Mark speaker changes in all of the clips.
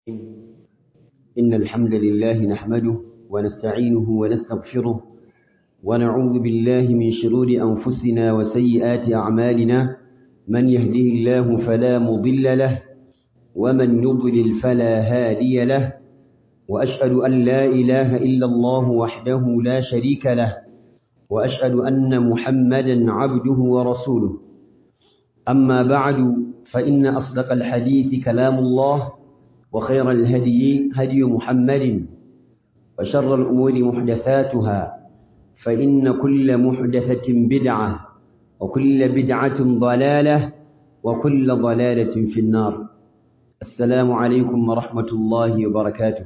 Speaker 1: إن الحمد لله نحمده ونستعينه ونستغفره ونعوذ بالله من شرور أنفسنا وسيئات أعمالنا من يهده الله فلا مضل له ومن يضلل فلا هادي له وأشهد أن لا إله إلا الله وحده لا شريك له وأشهد أن محمدا عبده ورسوله أما بعد فإن أصدق الحديث كلام الله وخير الهدي هدي محمد وشر الأمور محدثاتها فإن كل محدثة بدعة وكل بدعة ضلالة وكل ضلالة في النار السلام عليكم ورحمة الله وبركاته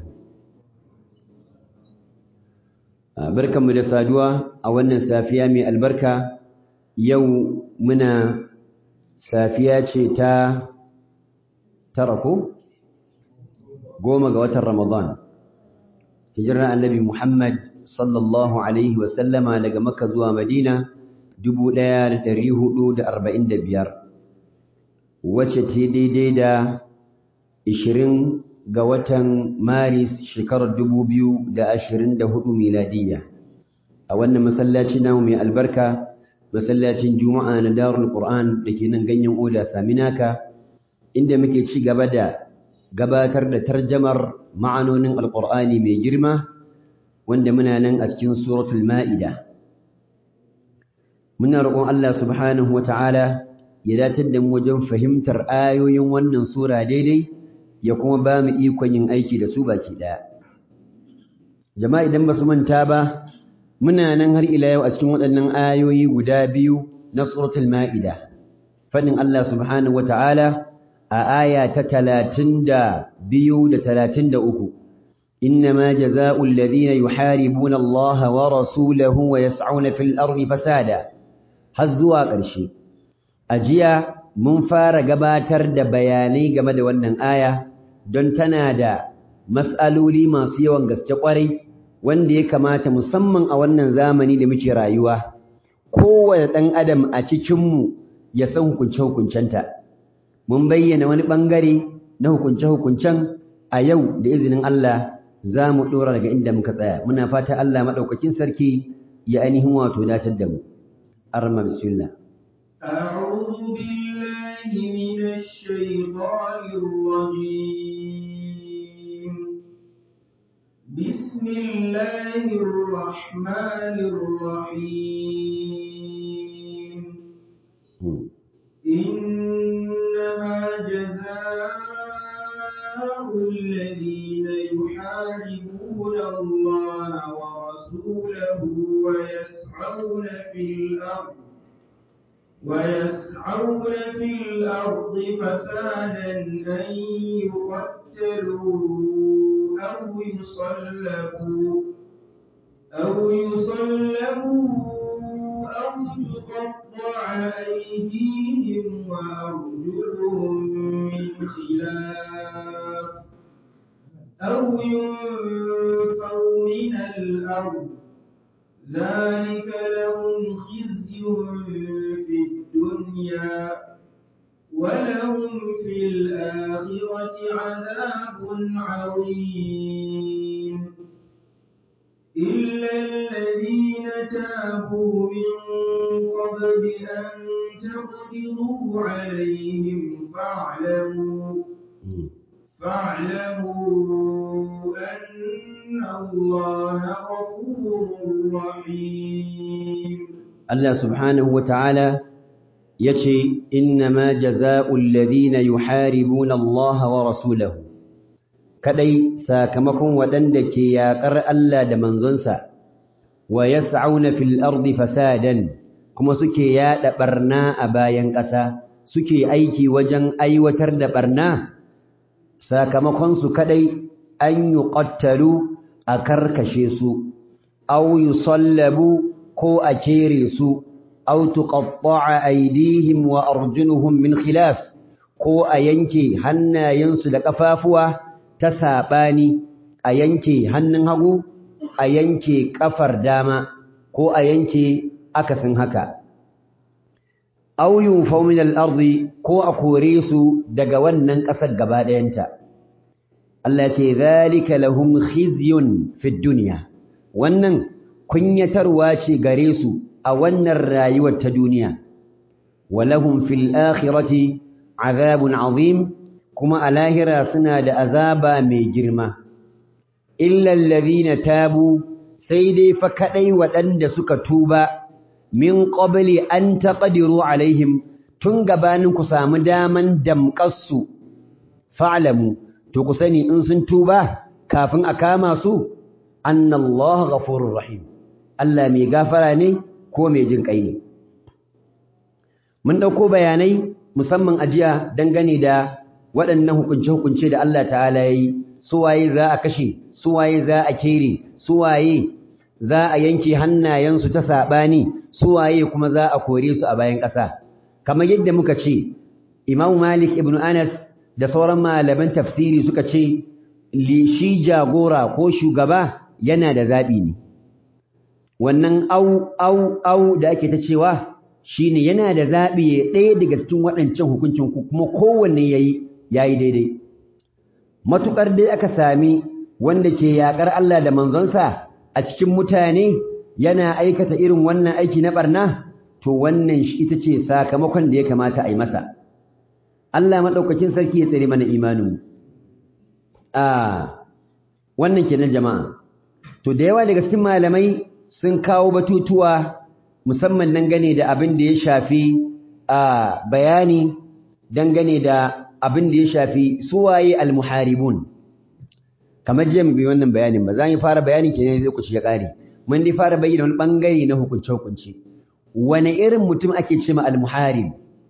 Speaker 1: barkanmu da saduwa a wannan safiya mai albarka yau muna safiya ce ta tara ko goma ga watan ramadan hijirar annabi muhammad sallallahu alaihi wasallama daga makka zuwa madina 1445 wacce ta daidai da 20 ga watan maris shekarar 2024 miladiyya a wannan masallaci namu mai albarka masallacin juma'a na darul qur'an da ke nan ganyen oda saminaka inda muke ci gaba da gabatar da tarjamar ma'anonin alqur'ani mai girma wanda muna nan a cikin suratul ma'ida muna roƙon Allah subhanahu wata'ala ya datar da mu wajen fahimtar ayoyin wannan sura daidai ya kuma ba mu ikon yin aiki da su baki ɗaya. Jama'a idan ba su manta ba, muna nan har ila yau a cikin waɗannan ayoyi guda biyu na suratul Ma'ida. Faɗin Allah subhanahu wa ta'ala a aya ta talatin da biyu da talatin da uku. إنما جزاء الذين يحاربون الله ورسوله ويسعون في الأرض فسادا هزوا قرشي أجيا mun fara gabatar da bayanai game da wannan aya don tana da mas'aloli masu yawan gaske kwarai wanda ya kamata musamman a wannan zamani da muke rayuwa kowane ɗan adam a cikinmu ya san hukunce-hukuncenta mun bayyana wani ɓangare na hukunce-hukuncen a yau da izinin Allah za mu ɗora daga inda muka tsaya muna fata Allah maɗaukakin sarki ya ainihin wato datar da mu arma bismillah
Speaker 2: أعوذ بالله من الشيطان الرجيم بسم الله الرحمن الرحيم إنما جزاء الذين يحاربون الله ورسوله ويسعون في الأرض ويسعون في الأرض فسادا أن يقتلوا أو يصلبوا أو يصلبوا أو تقطع أيديهم وأرجلهم من خلاف أو ينفوا من الأرض ذلك لهم خزي في الدنيا ولهم في الآخرة عذاب عظيم إلا الذين تابوا من قبل أن تقدروا عليهم فاعلموا فاعلموا أن الله غفور رحيم
Speaker 1: الله سبحانه وتعالى يشي إنما جزاء الذين يحاربون الله ورسوله kadai sakamakon waɗanda ke yaƙar Allah da manzonsa wa yas'auna fil ardi fasadan kuma suke yaɗa barna a bayan ƙasa suke aiki wajen aiwatar da barna sakamakon su kadai an yuqattalu a karkashe su aw yusallabu ko a kere su aw tuqatta'a aydihim wa arjuluhum min khilaf ko a yanke hannayensu da kafafuwa ta sabani a yanke hannun hagu a yanke kafar dama ko a yanke akasin haka aw yunfaw min al-ardi ko a kore su daga wannan ƙasar gaba ɗayanta Allah ce zalika lahum khizyun fid dunya wannan kunyatarwa ce gare su a wannan rayuwar ta duniya walahum fil akhirati azabun azim kuma a lahira suna da azaba mai girma illa alladhina tabu sai dai fa kadai waɗanda suka tuba min qabli an taqdiru alaihim tun gabanin ku samu daman damƙarsu fa'lamu to ku sani in sun tuba kafin a kama su annallaha ghafurur rahim Allah mai gafara ne ko mai jin kai ne mun dauko bayanai musamman ajiya dangane da waɗannan hukunce-hukunce da Allah ta'ala yayi suwaye za a kashe suwaye za a kere suwaye za a yanke hannayensu ta saɓani suwaye kuma za a kore su a bayan ƙasa kamar yadda muka ce Imam Malik ibn Anas da sauran malaman tafsiri suka ce shi jagora ko shugaba yana da zaɓi ne wannan au au au da ake ta cewa shine yana da zaɓi ɗaya daga cikin waɗancan hukuncin kuma kowanne yayi yayi daidai matukar dai aka sami wanda ke yakar Allah da manzonsa a cikin mutane yana aikata irin wannan aiki na barna to wannan shi ita ce sakamakon da ya kamata a yi masa Allah madaukakin sarki ya tsare mana imanin ah wannan kenan jama'a to da yawa daga cikin malamai sun kawo batutuwa musamman dangane da abin da ya shafi a bayani dangane da abin da ya shafi suwaye almuharibun kamar jiya mu bi wannan bayanin ba za mu fara bayanin kenan zai kuci ya kare mun dai fara bayyana wani bangare na hukunce hukunci wani irin mutum ake cewa almuharib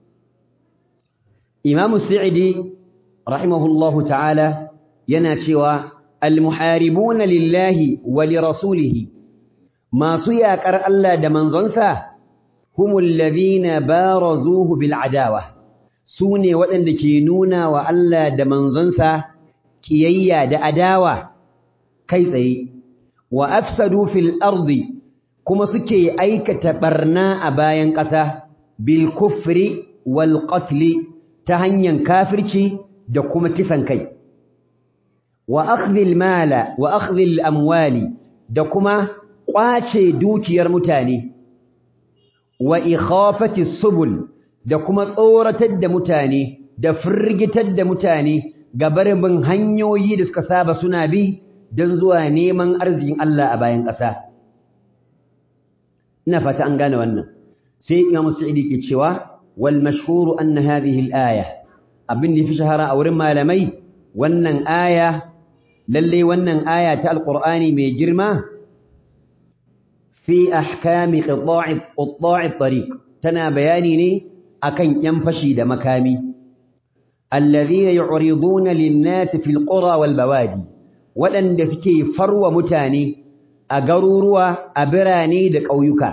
Speaker 1: Imam Sa'idi rahimahullahu ta'ala yana cewa almuharibuna lillahi wa li rasulihi masu yaƙar Allah da manzonsa humul ladhina barazuhu bil adawa su ne waɗanda ke nuna wa Allah da manzonsa ƙiyayya da adawa kai tsaye wa afsadu fil ardi kuma suke aikata barna a bayan ƙasa bil kufri wal qatli ta hanyar kafirci da kuma kisan kai wa akhdhil mala wa akhdhil amwali da kuma ƙwace dukiyar mutane wa ikhafati subul da kuma tsoratar da mutane da firgitar da mutane ga barin hanyoyi da suka saba suna bi don zuwa neman arzikin Allah a bayan ƙasa. Ina fata an gane wannan. Sai Imam Sa'idi ke cewa wal mashhuru anna hadhihi al-aya abin da fi shahara a wurin malamai wannan aya lalle wannan aya ta alqur'ani mai girma fi ahkami qita'i qita'i tariq tana bayani ne akan yan fashi da makami alladhina yu'riduna lin-nas fil qura wal bawadi wadanda suke farwa mutane a garuruwa a birane da ƙauyuka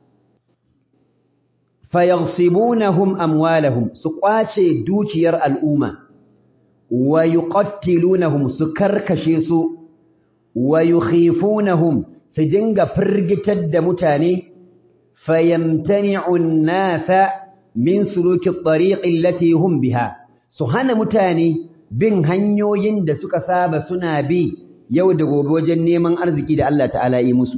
Speaker 1: fayaghsibunahum amwalahum su kwace dukiyar al'umma wa yuqattilunahum su karkashe su wa yukhifunahum su dinga firgitar da mutane fayamtani'u an-nasa min suluki at-tariq allati hum biha su hana mutane bin hanyoyin da suka saba suna bi yau da gobe wajen neman arziki da Allah ta'ala yi musu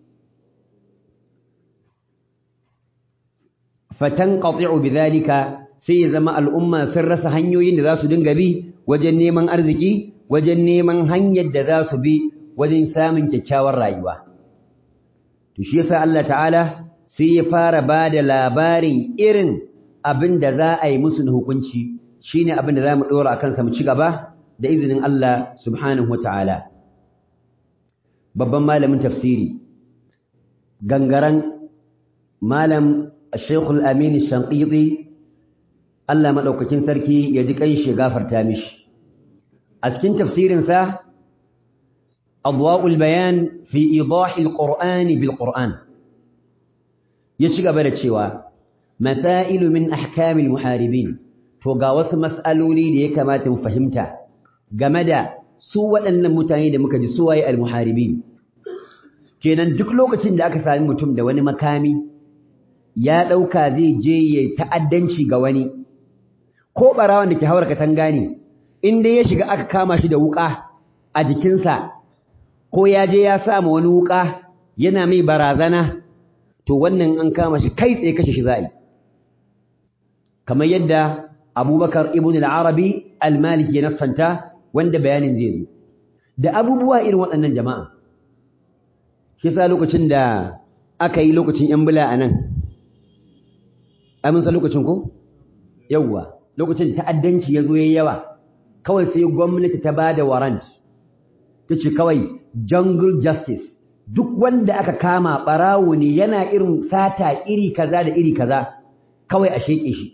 Speaker 1: fatanqati'u bidhalika sai ya zama al'umma sun rasa hanyoyin da za su dinga bi wajen neman arziki wajen neman hanyar da za su bi wajen samun kyakkyawar rayuwa to shi yasa Allah ta'ala sai ya fara bada labarin irin abin da za a yi musu na hukunci shine abin da zamu dora akan sa mu ci gaba da izinin Allah subhanahu wataala babban malamin tafsiri gangaran malam Sheikh Al-Amin Shanqiti Allah madaukakin sarki ya ji kai shi gafarta mishi a cikin tafsirin sa Adwa'ul Bayan fi idah al-Qur'an bil Qur'an ya ci gaba da cewa masailu min ahkam al-muharibin to ga wasu mas'aloli da ya kamata mu fahimta game da su waɗannan mutane da muka ji su waye al-muharibin kenan duk lokacin da aka sami mutum da wani makami ya ɗauka zai je ya ta'addanci ga wani ko ɓarawan da ke haura katanga ne in dai ya shiga aka kama shi da wuƙa a jikinsa ko ya je ya sa ma wani wuka yana mai barazana to wannan an kama shi kai tsaye kashe shi za'i kamar yadda abubakar ibn al-arabi al-maliki ya nassanta wanda bayanin zai zo da abubuwa irin waɗannan jama'a shi sa lokacin da aka yi lokacin yan bula a nan aminsa lokacin ko yawwa lokacin ta'addanci ya zo ya yawa kawai sai gwamnati ta ba da warrant ta ce kawai jungle justice duk wanda aka kama ɓarawo ne yana irin sata iri kaza da iri kaza kawai a sheƙe shi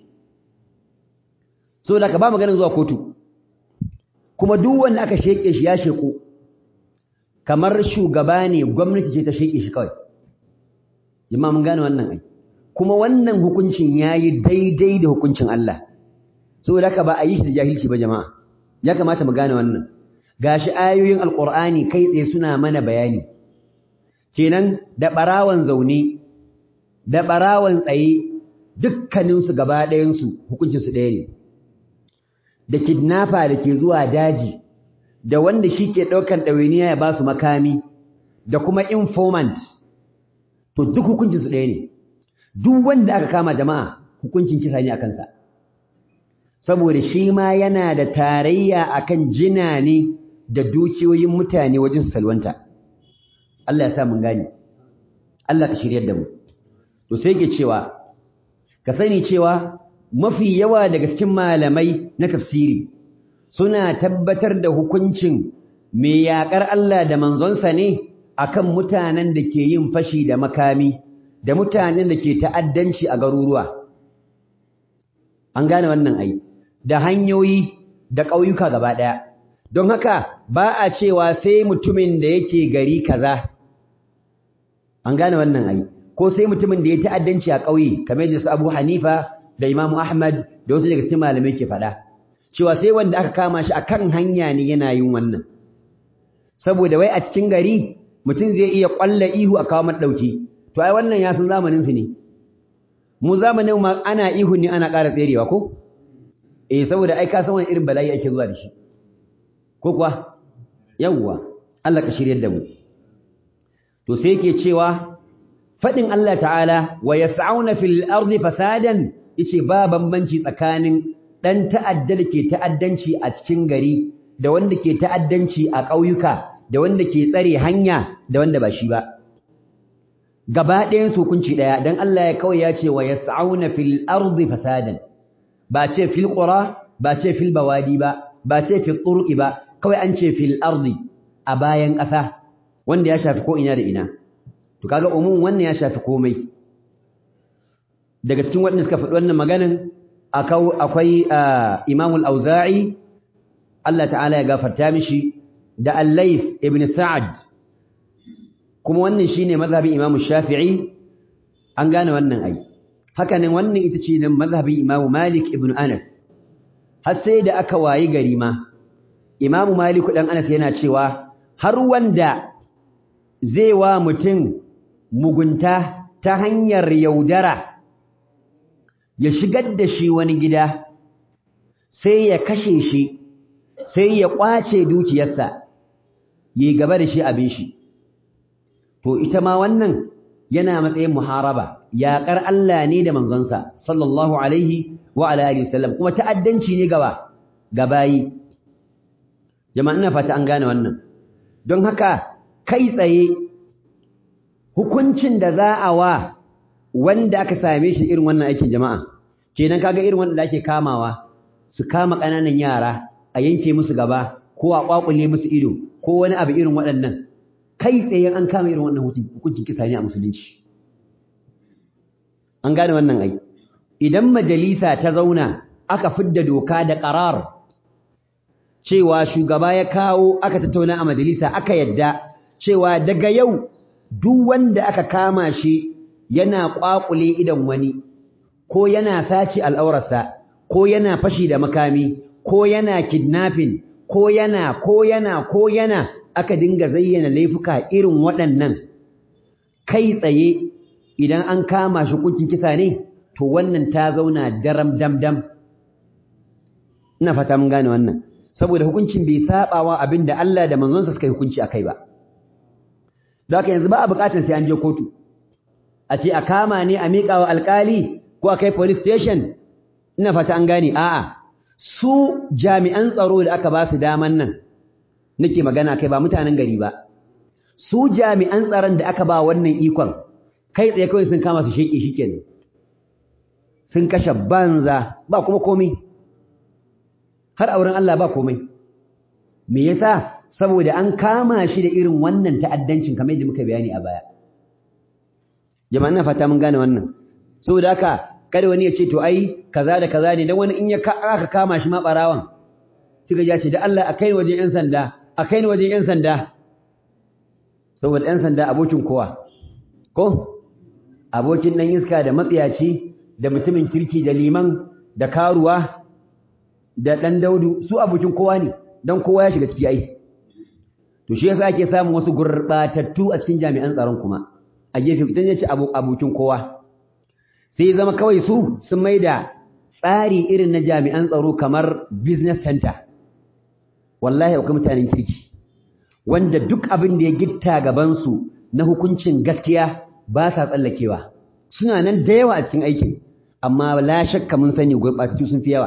Speaker 1: so da ka ba maganin zuwa kotu kuma duk wanda aka sheƙe shi ya sheƙo kamar shugaba ne gwamnati ce ta sheƙe shi kawai jama'a mun gane wannan ai kuma wannan hukuncin yayi daidai da hukuncin Allah saboda haka ba a yi shi da jahilci ba jama'a ya kamata mu gane wannan gashi ayoyin alqur'ani kai tsaye suna mana bayani kenan da barawan zaune da barawan tsaye dukkanin su gaba ɗayan su hukuncin su ɗaya ne da kidnapper da ke zuwa daji da wanda shi ke ɗaukan ɗawainiya ya ba su makami da kuma informant to duk hukuncin su ɗaya ne duk wanda aka kama jama'a hukuncin kisa ne a kansa saboda shi ma yana da tarayya akan jina ne da dukiyoyin mutane wajen salwanta Allah ya sa mun gane Allah ka shiryar da mu to sai yake cewa ka sani cewa mafi yawa daga cikin malamai na tafsiri suna tabbatar da hukuncin mai yaƙar Allah da manzonsa ne akan mutanen da ke yin fashi da makami da mutanen da ke ta'addanci a garuruwa an gane wannan ai da hanyoyi da ƙauyuka gaba ɗaya don haka ba a cewa sai mutumin da yake gari kaza an gane wannan ai ko sai mutumin da ya ta'addanci a ƙauye kamar da su Abu Hanifa da Imam Ahmad da wasu daga cikin malamai ke faɗa cewa sai wanda aka kama shi akan hanya ne yana yin wannan saboda wai a cikin gari mutum zai iya ƙwalla ihu a kawo mata ɗauki to ai wannan ya san zamanin su ne mu zamanin ma ana ihu ne ana ƙara tserewa ko eh saboda ai ka san wani irin bala'i ake zuwa da shi ko kuwa yawwa Allah ka shiryar da mu to sai yake cewa fadin Allah ta'ala wa yas'auna fil ardi fasadan yace ba bambanci tsakanin dan ta'adda da ke ta'addanci a cikin gari da wanda ke ta'addanci a ƙauyuka da wanda ke tsare hanya da wanda ba shi ba gaba ɗayan su hukunci ɗaya dan Allah ya kawai ya ce wa yas'auna fil ardi fasadan ba ce fil qura ba ce fil bawadi ba ba ce fil turqi ba kawai an ce fil ardi a bayan ƙasa wanda ya shafi ko ina da ina to kaga umum wannan ya shafi komai daga cikin waɗanda suka faɗi wannan maganin akwai Imam al-Auza'i Allah ta'ala ya gafarta mishi da Al-Layth ibn Sa'ad kuma wannan shine mazhabin Imam Shafi'i an gane wannan ai haka nan wannan ita ce nan mazhabin Imam Malik ibn Anas har sai da aka wayi gari ma Imam Malik dan Anas yana cewa har wanda zai wa mutum mugunta ta hanyar yaudara ya shigar da shi wani gida sai ya kashe shi sai ya kwace dukiyarsa yi gaba da shi abin shi to ita ma wannan yana matsayin muharaba yaƙar Allah ne da manzonsa sallallahu alaihi wa ala alihi wasallam kuma ta'addanci ne gaba gabayi jama'a ina fata an gane wannan don haka kai tsaye hukuncin da za a wa wanda aka same shi irin wannan aikin jama'a kenan kaga irin wanda ake kamawa su kama ƙananan yara a yanke musu gaba ko a kwakule musu ido ko wani abu irin waɗannan kai tsaye an kama irin wannan hukuncin kisa ne a musulunci an gane wannan ai idan majalisa ta zauna aka fidda doka da qarar cewa shugaba ya kawo aka tattauna a majalisa aka yadda cewa daga yau duk wanda aka kama shi yana kwakule idan wani ko yana saci al'aurarsa ko yana fashi da makami ko yana kidnapping ko yana ko yana ko yana aka dinga zayyana laifuka irin waɗannan kai tsaye idan an kama shi hukuncin kisa ne to wannan ta zauna daram dam dam ina fata mun gane wannan saboda hukuncin bai sabawa abin da Allah da manzonsa suka yi hukunci akai ba don haka yanzu ba a bukatar sai an je kotu a ce a kama ne a miƙa wa alƙali ko a kai police station ina fata an gane a'a su jami'an tsaro da aka ba su daman nan nake magana kai ba mutanen gari ba su jami'an tsaron da aka ba wannan ikon kai tsaye kawai sun kama su sheke shikenan sun kashe banza ba kuma komai har auren Allah ba komai me yasa saboda an kama shi da irin wannan ta'addancin kamar yadda muka bayani a baya jama'a ina fata mun gane wannan saboda haka kada wani ya ce to ai kaza da kaza ne dan wani in ya aka kama shi ma barawan suka ya ce da Allah a kai ni wajen yan sanda a kai ni wajen yan sanda saboda yan sanda abokin kowa ko abokin dan iska da matsiyaci da mutumin kirki da liman da karuwa da dan daudu su abokin kowa ne dan kowa ya shiga ciki ai to shi yasa ake samun wasu gurbatattu a cikin jami'an tsaron kuma a gefe idan ya ci abokin kowa sai zama kawai su sun maida tsari irin na jami'an tsaro kamar business center wallahi akwai mutanen kirki wanda duk abin da ya gitta gaban su na hukuncin gaskiya ba sa tsallakewa suna nan da yawa a cikin aikin amma la shakka mun sani gurbatattu sun fi yawa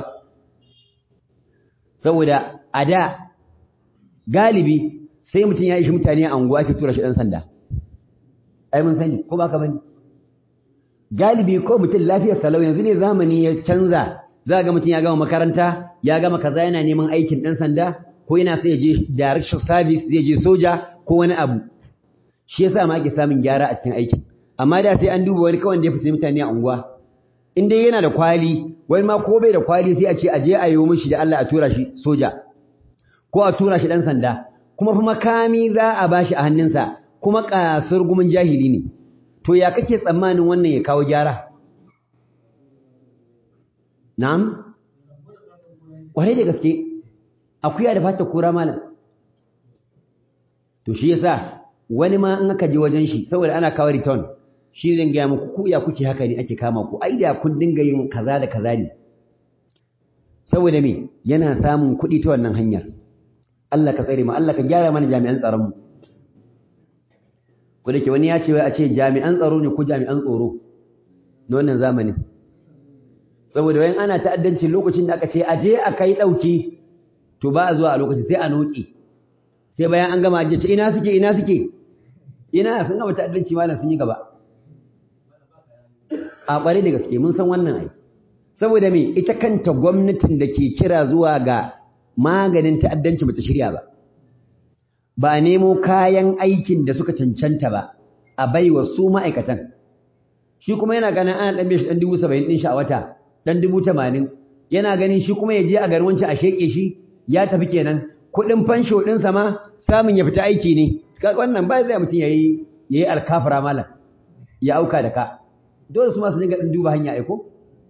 Speaker 1: saboda a da galibi sai mutum ya ishi mutane a unguwa ake tura shi ɗan sanda ai mun sani ko baka bane galibi ko mutum lafiyar salau yanzu ne zamani ya canza za ga mutum ya gama makaranta ya gama kaza yana neman aikin ɗan sanda ko yana sai ya je direction service zai je soja ko wani abu shi yasa ma ake samun gyara a cikin aikin amma da sai an duba wani kawai da ya fi mutane a unguwa in dai yana da kwali wani ma ko bai da kwali sai a ce a je a yi mishi da Allah a tura shi soja ko a tura shi ɗan sanda kuma fa makami za a bashi a hannunsa kuma kasar gumin jahili ne to ya kake tsammanin wannan ya kawo gyara na'am kwarai da gaske akuya da fata kura malam to shi yasa wani ma in aka je wajen shi saboda ana kawo return shi zan gaya muku ku ya kuke haka ne ake kama ku ai da kun dinga yin kaza da kaza ne saboda me yana samun kuɗi ta wannan hanyar Allah ka tsare mu Allah ka gyara mana jami'an tsaron mu ko dake wani ya ce wai a ce jami'an tsaro ne ko jami'an tsoro na wannan zamanin saboda wayan ana ta'addanci lokacin da aka ce a je a kai dauki to ba a zuwa a lokaci sai a noki sai bayan an gama ajiye ce ina suke ina suke ina sun gama ta'addanci malam sun yi gaba a bare da gaske mun san wannan ai saboda me ita kanta gwamnatin da ke kira zuwa ga maganin ta'addanci bata shirya ba ba a nemo kayan aikin da suka cancanta ba a baiwa su ma'aikatan shi kuma yana ganin ana ɗan shi ɗan dubu saba'in ɗin shi a wata ɗan dubu tamanin yana ganin shi kuma ya je a garin wancan a sheƙe shi ya tafi kenan kuɗin fansho ɗinsa ma samun ya fita aiki ne kaga wannan ba zai mutum ya yi ya yi alkafara malam ya auka da ka dole su ma su dinga ɗan duba hanya aiko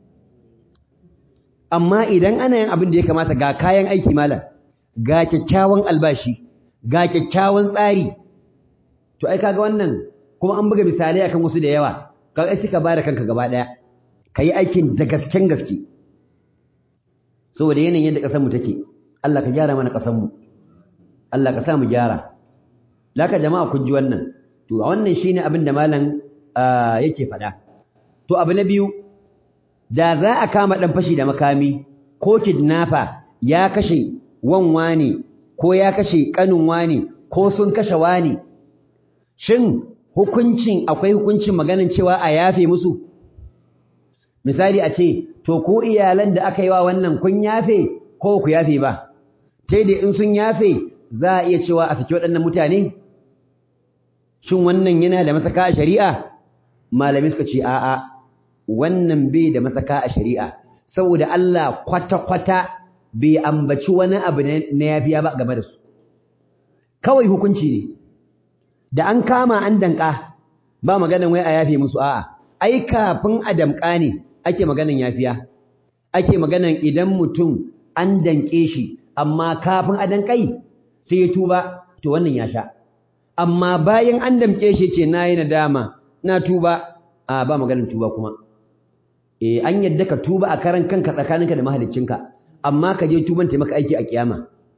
Speaker 1: amma idan ana yin abin da ya kamata ga kayan aiki malam ga kyakkyawan albashi ga kyakkyawan tsari to ai kaga wannan kuma an buga misalai akan wasu da yawa kaga ai suka bada kanka gaba daya kai aikin da gasken gaske saboda yanayin yadda kasar mu take Allah ka gyara mana kasar mu Allah ka sa mu gyara laka jama'a kun ji wannan to wannan shine abin da malam yake faɗa to abu na biyu da za a kama ɗan fashi da makami ko kidnapper ya kashe wanwa ne ko ya kashe ƙanin wani ko sun kashe wani shin hukuncin akwai hukuncin maganin cewa a yafe musu misali a ce to ko iyalan da aka yi wa wannan kun yafe ko ku yafe ba sai da in sun yafe za a iya cewa a saki waɗannan mutane shin wannan yana da masaka a shari'a malamai suka ce a'a wannan bai da masaka a shari'a saboda Allah kwata-kwata bai ambaci wani abu na yafiya ba game da su kawai hukunci ne da an kama an danka ba maganan wai a yafe musu a'a ai kafin a damka ne ake maganan yafiya ake maganan idan mutum an danke shi amma kafin a dankai sai ya tuba to wannan ya sha amma bayan an damke shi ce nayi nadama na tuba a ba maganan tuba kuma eh an yadda ka tuba a karan kanka tsakaninka da mahaliccinka amma ka je tuban taimaka aiki a kiyama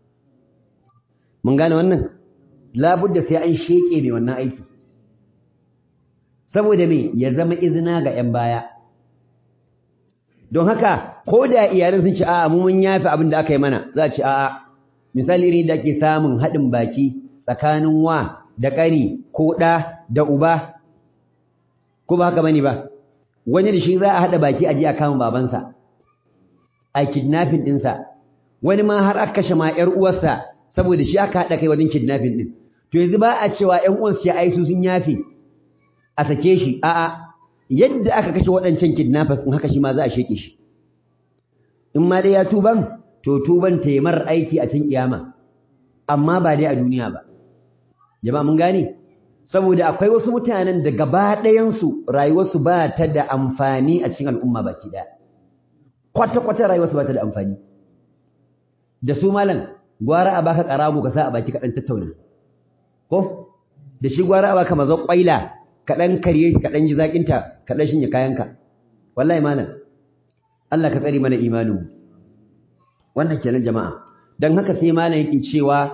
Speaker 1: mun gane wannan labudda sai an sheke mai wannan aiki saboda me ya zama izina ga 'yan baya don haka ko da iyalan sun ce a'a mu mun yafi abin da aka yi mana za a ce a'a misali irin da ake samun haɗin baki tsakanin wa da ƙani ko ɗa da uba ko ba haka bane ba wani da shi za a haɗa baki a je a kama babansa a kidnapping ɗinsa wani ma har aka kashe ma ƴar uwarsa saboda shi aka haɗa kai wajen kidnapping ɗin to yanzu ba a cewa ƴan uwansu ce ai su sun yafe a sake shi a'a yadda aka kashe waɗancan kidnappers in haka shi ma za a sheke shi in ma dai ya tuban to tuban ta yi marar aiki a cikin kiyama amma ba dai a duniya ba jama'a mun gane saboda akwai wasu mutanen da gaba ɗayansu rayuwarsu ba ta da amfani a cikin al'umma baki ɗaya kwata-kwata rayuwarsu ba ta da amfani da su malam gwara a baka ƙarago ka sa a baki kaɗan tattauna ko da shi gwara a baka mazo ƙwaila kaɗan karye kaɗan ji zaƙinta kaɗan shinye kayanka wallahi malam Allah ka tsari mana imaninmu wannan kenan jama'a don haka sai malam yake cewa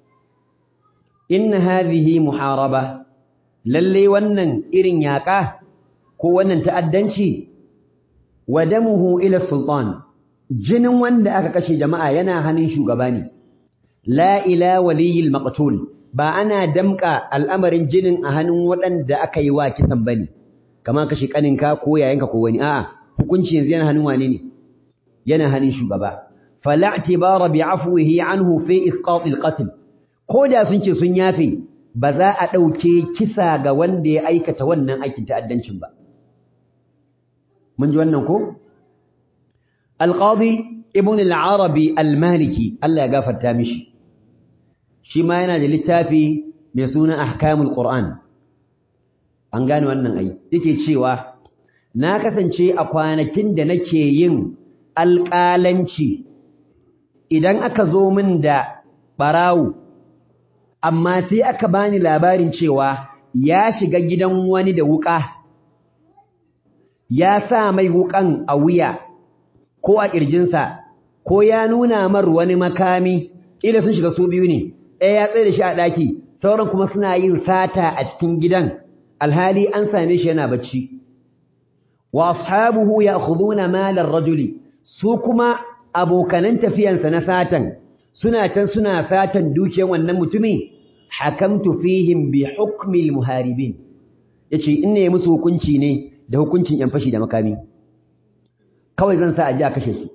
Speaker 1: inna hadhihi muharaba lalle wannan irin yaƙa ko wannan ta'addanci wa damuhu ila sultan jinin wanda aka kashe jama'a yana hannun shugaba ne la ila waliyil maqtul ba ana damka al'amarin jinin a hannun waɗanda aka yi wa kisan bane kamar kashe kaninka ko yayanka ko wani a'a hukunci yanzu yana hannun wane ne yana hannun shugaba fala i'tibara bi'afwihi anhu fi isqat al-qatl ko da sun ce sun yafe ba za a ɗauke kisa ga wanda ya aikata wannan aikin ta'addancin ba mun ji wannan ko alqadi ibn al-arabi al-maliki Allah ya gafarta mishi shi ma yana da littafi mai suna ahkamul qur'an an gane wannan ai yake cewa na kasance a kwanakin da nake yin alƙalanci idan aka zo min da barawu amma sai aka bani labarin cewa ya shiga gidan wani da wuka ya sa mai wukan a wuya ko a ƙirjinsa ko ya nuna mar wani makami ƙila sun shiga su biyu ne ɗaya ya tsaye da shi a ɗaki sauran kuma suna yin sata a cikin gidan alhali an same shi yana bacci wa ashabuhu ya'khuduna malar rajuli su kuma abokanan tafiyansa na satan suna can suna satan dukiyar wannan mutumi hakamtu fihim bi hukmi almuharibin yace in ne musu hukunci ne da hukuncin yan fashi da makami kawai zan sa aje a kashe su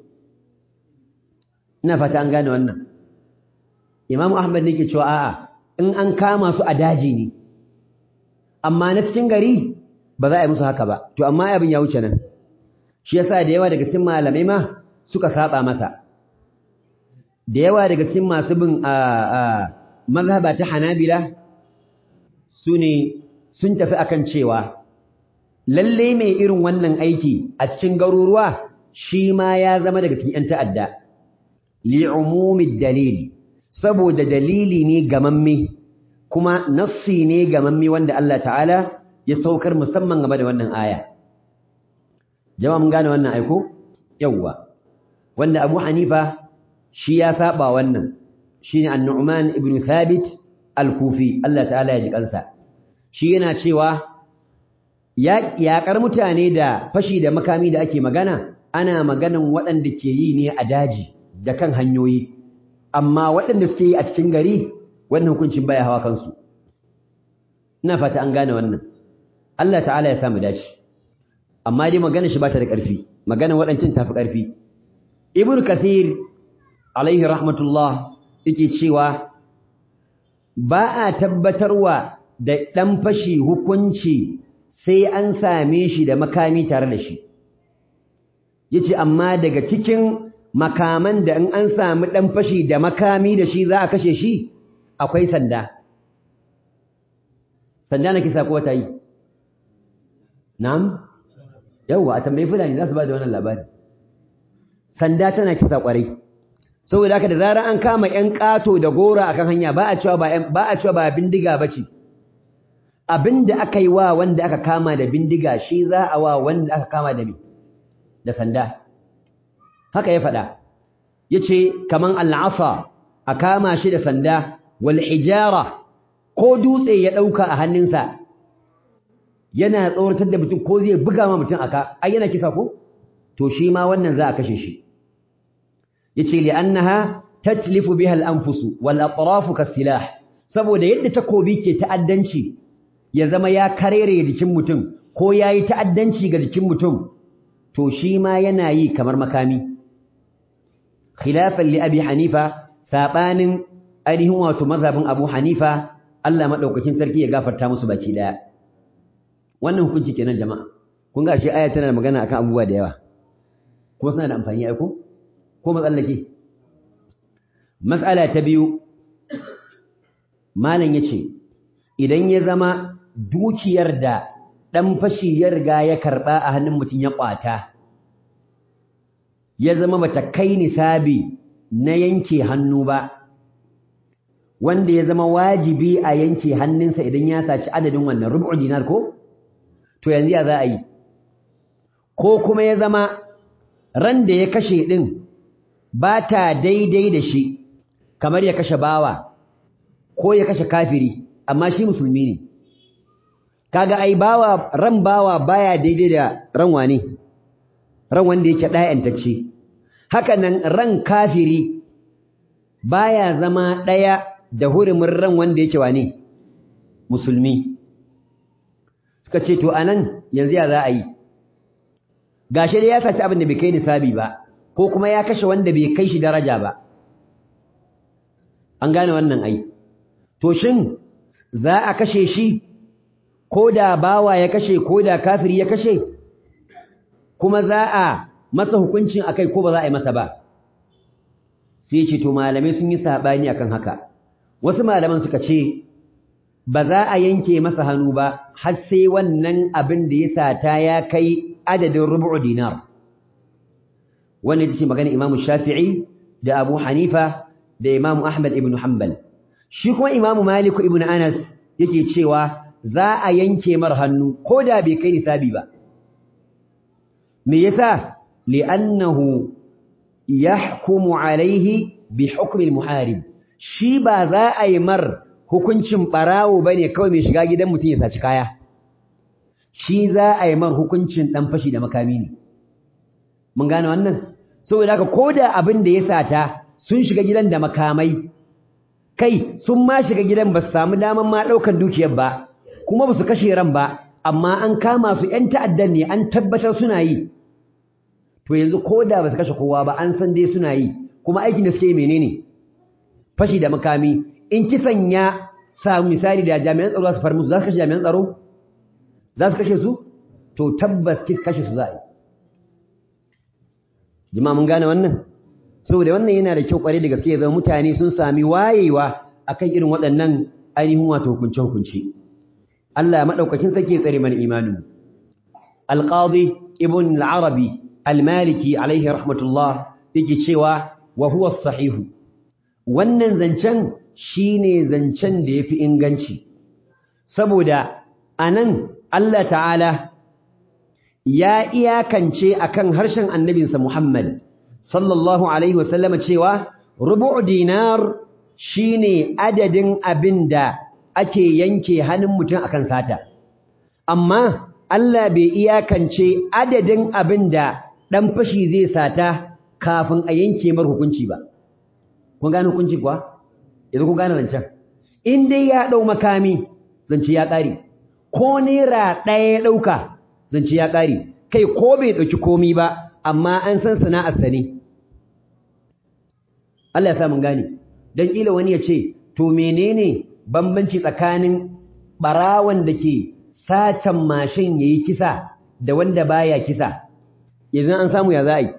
Speaker 1: ina fata an gane wannan Imam Ahmad nake cewa a'a in an kama su a daji ne amma na cikin gari ba za a yi musu haka ba to amma abin ya wuce nan shi yasa da yawa daga cikin malamai ma suka saba masa da yawa daga cikin masu bin a mazhaba ta Hanabila su ne sun tafi akan cewa lalle mai irin wannan aiki a cikin garuruwa shi ma ya zama daga cikin 'yan ta'adda li'umumid dalil saboda dalili ne gamamme kuma nassi ne gamamme wanda Allah ta'ala ya saukar musamman game da wannan aya jama'a mun gane wannan aiko yawwa wanda Abu Hanifa shi ya saba wannan shine An-Nu'man ibn Thabit Al-Kufi Allah ta'ala ya ji kansa shi yana cewa ya yaƙar mutane da fashi da makami da ake magana ana maganan waɗanda ke yi ne a daji da kan hanyoyi amma waɗanda suke yi a cikin gari wannan hukuncin baya hawa kansu ina fata an gane wannan Allah ta'ala ya samu dace amma dai magana shi ba ta da ƙarfi magana waɗancan tafi ƙarfi ibn kathir alaihi rahmatullah yake cewa ba a tabbatarwa da ɗan fashi hukunci sai an same shi da makami tare da shi yace amma daga cikin makaman da in an sami ɗan fashi da makami da shi za a kashe shi akwai sanda sanda na kisa ko ta yi na'am yawwa a tambayi fulani za su ba da wannan labari sanda tana kisa kwarai saboda haka da zarar an kama ƴan ƙato da gora akan hanya ba a cewa ba ba a cewa ba bindiga bace abinda aka yi wa wanda aka kama da bindiga shi za a wa wanda aka kama da me da sanda haka ya faɗa yace kaman al'asa a kama shi da sanda wal hijara ko dutse ya dauka a hannunsa yana tsoratar da mutum ko zai buga ma mutum aka ai yana kisa ko to shi ma wannan za a kashe shi yace li annaha tatlifu biha al-anfus wal atraf kasilah saboda yadda takobi ke ta'addanci ya zama ya karere jikin mutum ko yayi ta'addanci ga jikin mutum to shi ma yana yi kamar makami khilafan li abi hanifa sabanin ainihin wato mazhabin abu hanifa Allah madaukakin sarki ya gafarta musu baki daya wannan hukunci kenan jama'a kun ga shi aya tana da magana akan abubuwa da yawa kuma suna da amfani ai ko ko matsallake mas'ala ta biyu malam yace idan ya zama dukiyar da dan fashi ya riga ya karba a hannun mutum ya kwata ya zama bata kai nisabi na yanke hannu ba wanda ya zama wajibi a yanke hannunsa idan ya saci adadin wannan rubu dinar ko to yanzu ya za a yi ko kuma ya zama ran da ya kashe din ba ta daidai da shi kamar ya kashe bawa ko ya kashe kafiri amma shi musulmi ne kaga ai bawa ran bawa baya daidai da ran wane ran wanda yake ɗayantacce haka nan ran kafiri baya zama ɗaya da hurumin ran wanda yake wane musulmi suka ce to anan yanzu ya za a yi gashi dai ya saci abin da bai kai nisabi ba ko kuma ya kashe wanda bai kai shi daraja ba an gane wannan ai to shin za a kashe shi ko da bawa ya kashe ko da kafiri ya kashe kuma za a masa hukuncin akai ko ba za a yi masa ba sai ce to malamai sun yi sabani akan haka wasu malaman suka ce ba za a yanke masa hannu ba har sai wannan abin da ya sata ya kai adadin rubu'u dinar wannan ita ce magana Imam Shafi'i da Abu Hanifa da Imam Ahmad ibn Hanbal shi kuma Imam Malik ibn Anas yake cewa za a yanke mar hannu ko da bai kai nisabi ba me yasa li'annahu yahkumu alaihi bi hukmi al-muharib shi ba za a yi mar hukuncin barawo bane kawai mai shiga gidan mutum ya saci kaya shi za a yi mar hukuncin dan fashi da makami ne mun gane wannan saboda haka koda abin da ya sata sun shiga gidan da makamai kai sun ma shiga gidan ba su samu daman ma daukan dukiyar ba kuma ba su kashe ran ba amma an kama su ƴan ta'addan ne an tabbatar suna yi to yanzu koda ba su kashe kowa ba an san dai suna yi kuma aikin da suke yi menene fashi da makami in kisan ya samu misali da jami'an tsaro su far musu za su kashe jami'an tsaro za su kashe su to tabbas kashe su za a yi jama'a mun gane wannan saboda wannan yana da kyau kware da gaske zama mutane sun sami wayewa akan irin waɗannan ainihin wato hukunce hukunci Allah ya madaukakin sake tsare mana imanin Al-Qadi Ibn Al-Arabi Al-Maliki alaihi rahmatullah yake cewa wa huwa sahihu wannan zancen shine zancen da yafi inganci saboda anan Allah ta'ala ya iyakance akan harshen annabinsa Muhammad sallallahu alaihi wasallama cewa rubu' dinar shine adadin abinda ake yanke hannun mutum akan sata amma Allah bai iyakance adadin abinda dan fashi zai sata kafin a yanke mar hukunci ba kun gane hukunci kuwa yanzu kun gane zancen in dai ya dau makami zance ya kare ko naira ɗaya ya ɗauka zance ya ƙare kai ko bai ɗauki komi ba amma an san sana'arsa ne Allah ya sa mun gane dan kila wani ya ce to menene bambanci tsakanin barawan da ke satan mashin yayi kisa da wanda baya kisa yanzu an samu ya za a yi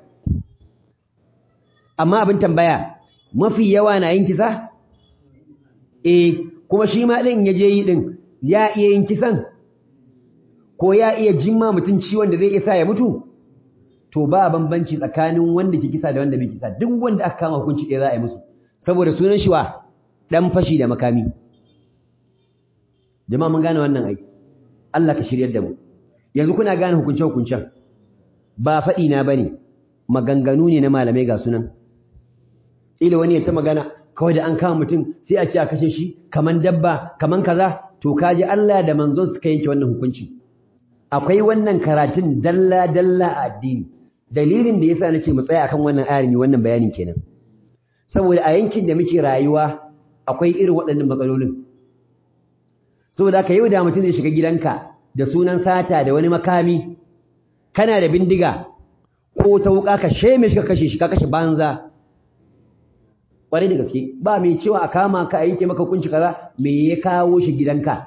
Speaker 1: amma abin tambaya mafi yawa na yin kisa eh kuma shi ma ɗin ya je yi ɗin ya iya yin kisan ko ya iya jimma mutum ciwon da zai iya sa ya mutu to ba bambanci tsakanin wanda ke kisa da wanda bai kisa duk wanda aka kama hukunci ɗaya za a yi musu saboda sunan shi wa ɗan fashi da makami jama'a mun gane wannan ai Allah ka shiryar da mu yanzu kuna gane hukunce hukuncen ba faɗi na bane maganganu ne na malamai ga sunan ila wani ya ta magana kawai da an kama mutum sai a ce a kashe shi kaman dabba kaman kaza to kaji Allah da manzon suka yanke wannan hukunci akwai wannan karatun dalla dalla a addini dalilin da yasa nace mu tsaya akan wannan ayar ne wannan bayanin kenan saboda a yankin da muke rayuwa akwai irin waɗannan matsalolin saboda haka yau da mutum zai shiga gidanka da sunan sata da wani makami kana da bindiga ko ta wuka ka sheme shi ka kashe shi ka kashe banza ƙwarai da gaske ba mai cewa a kama ka a yanke maka hukunci kaza me ya kawo shi gidanka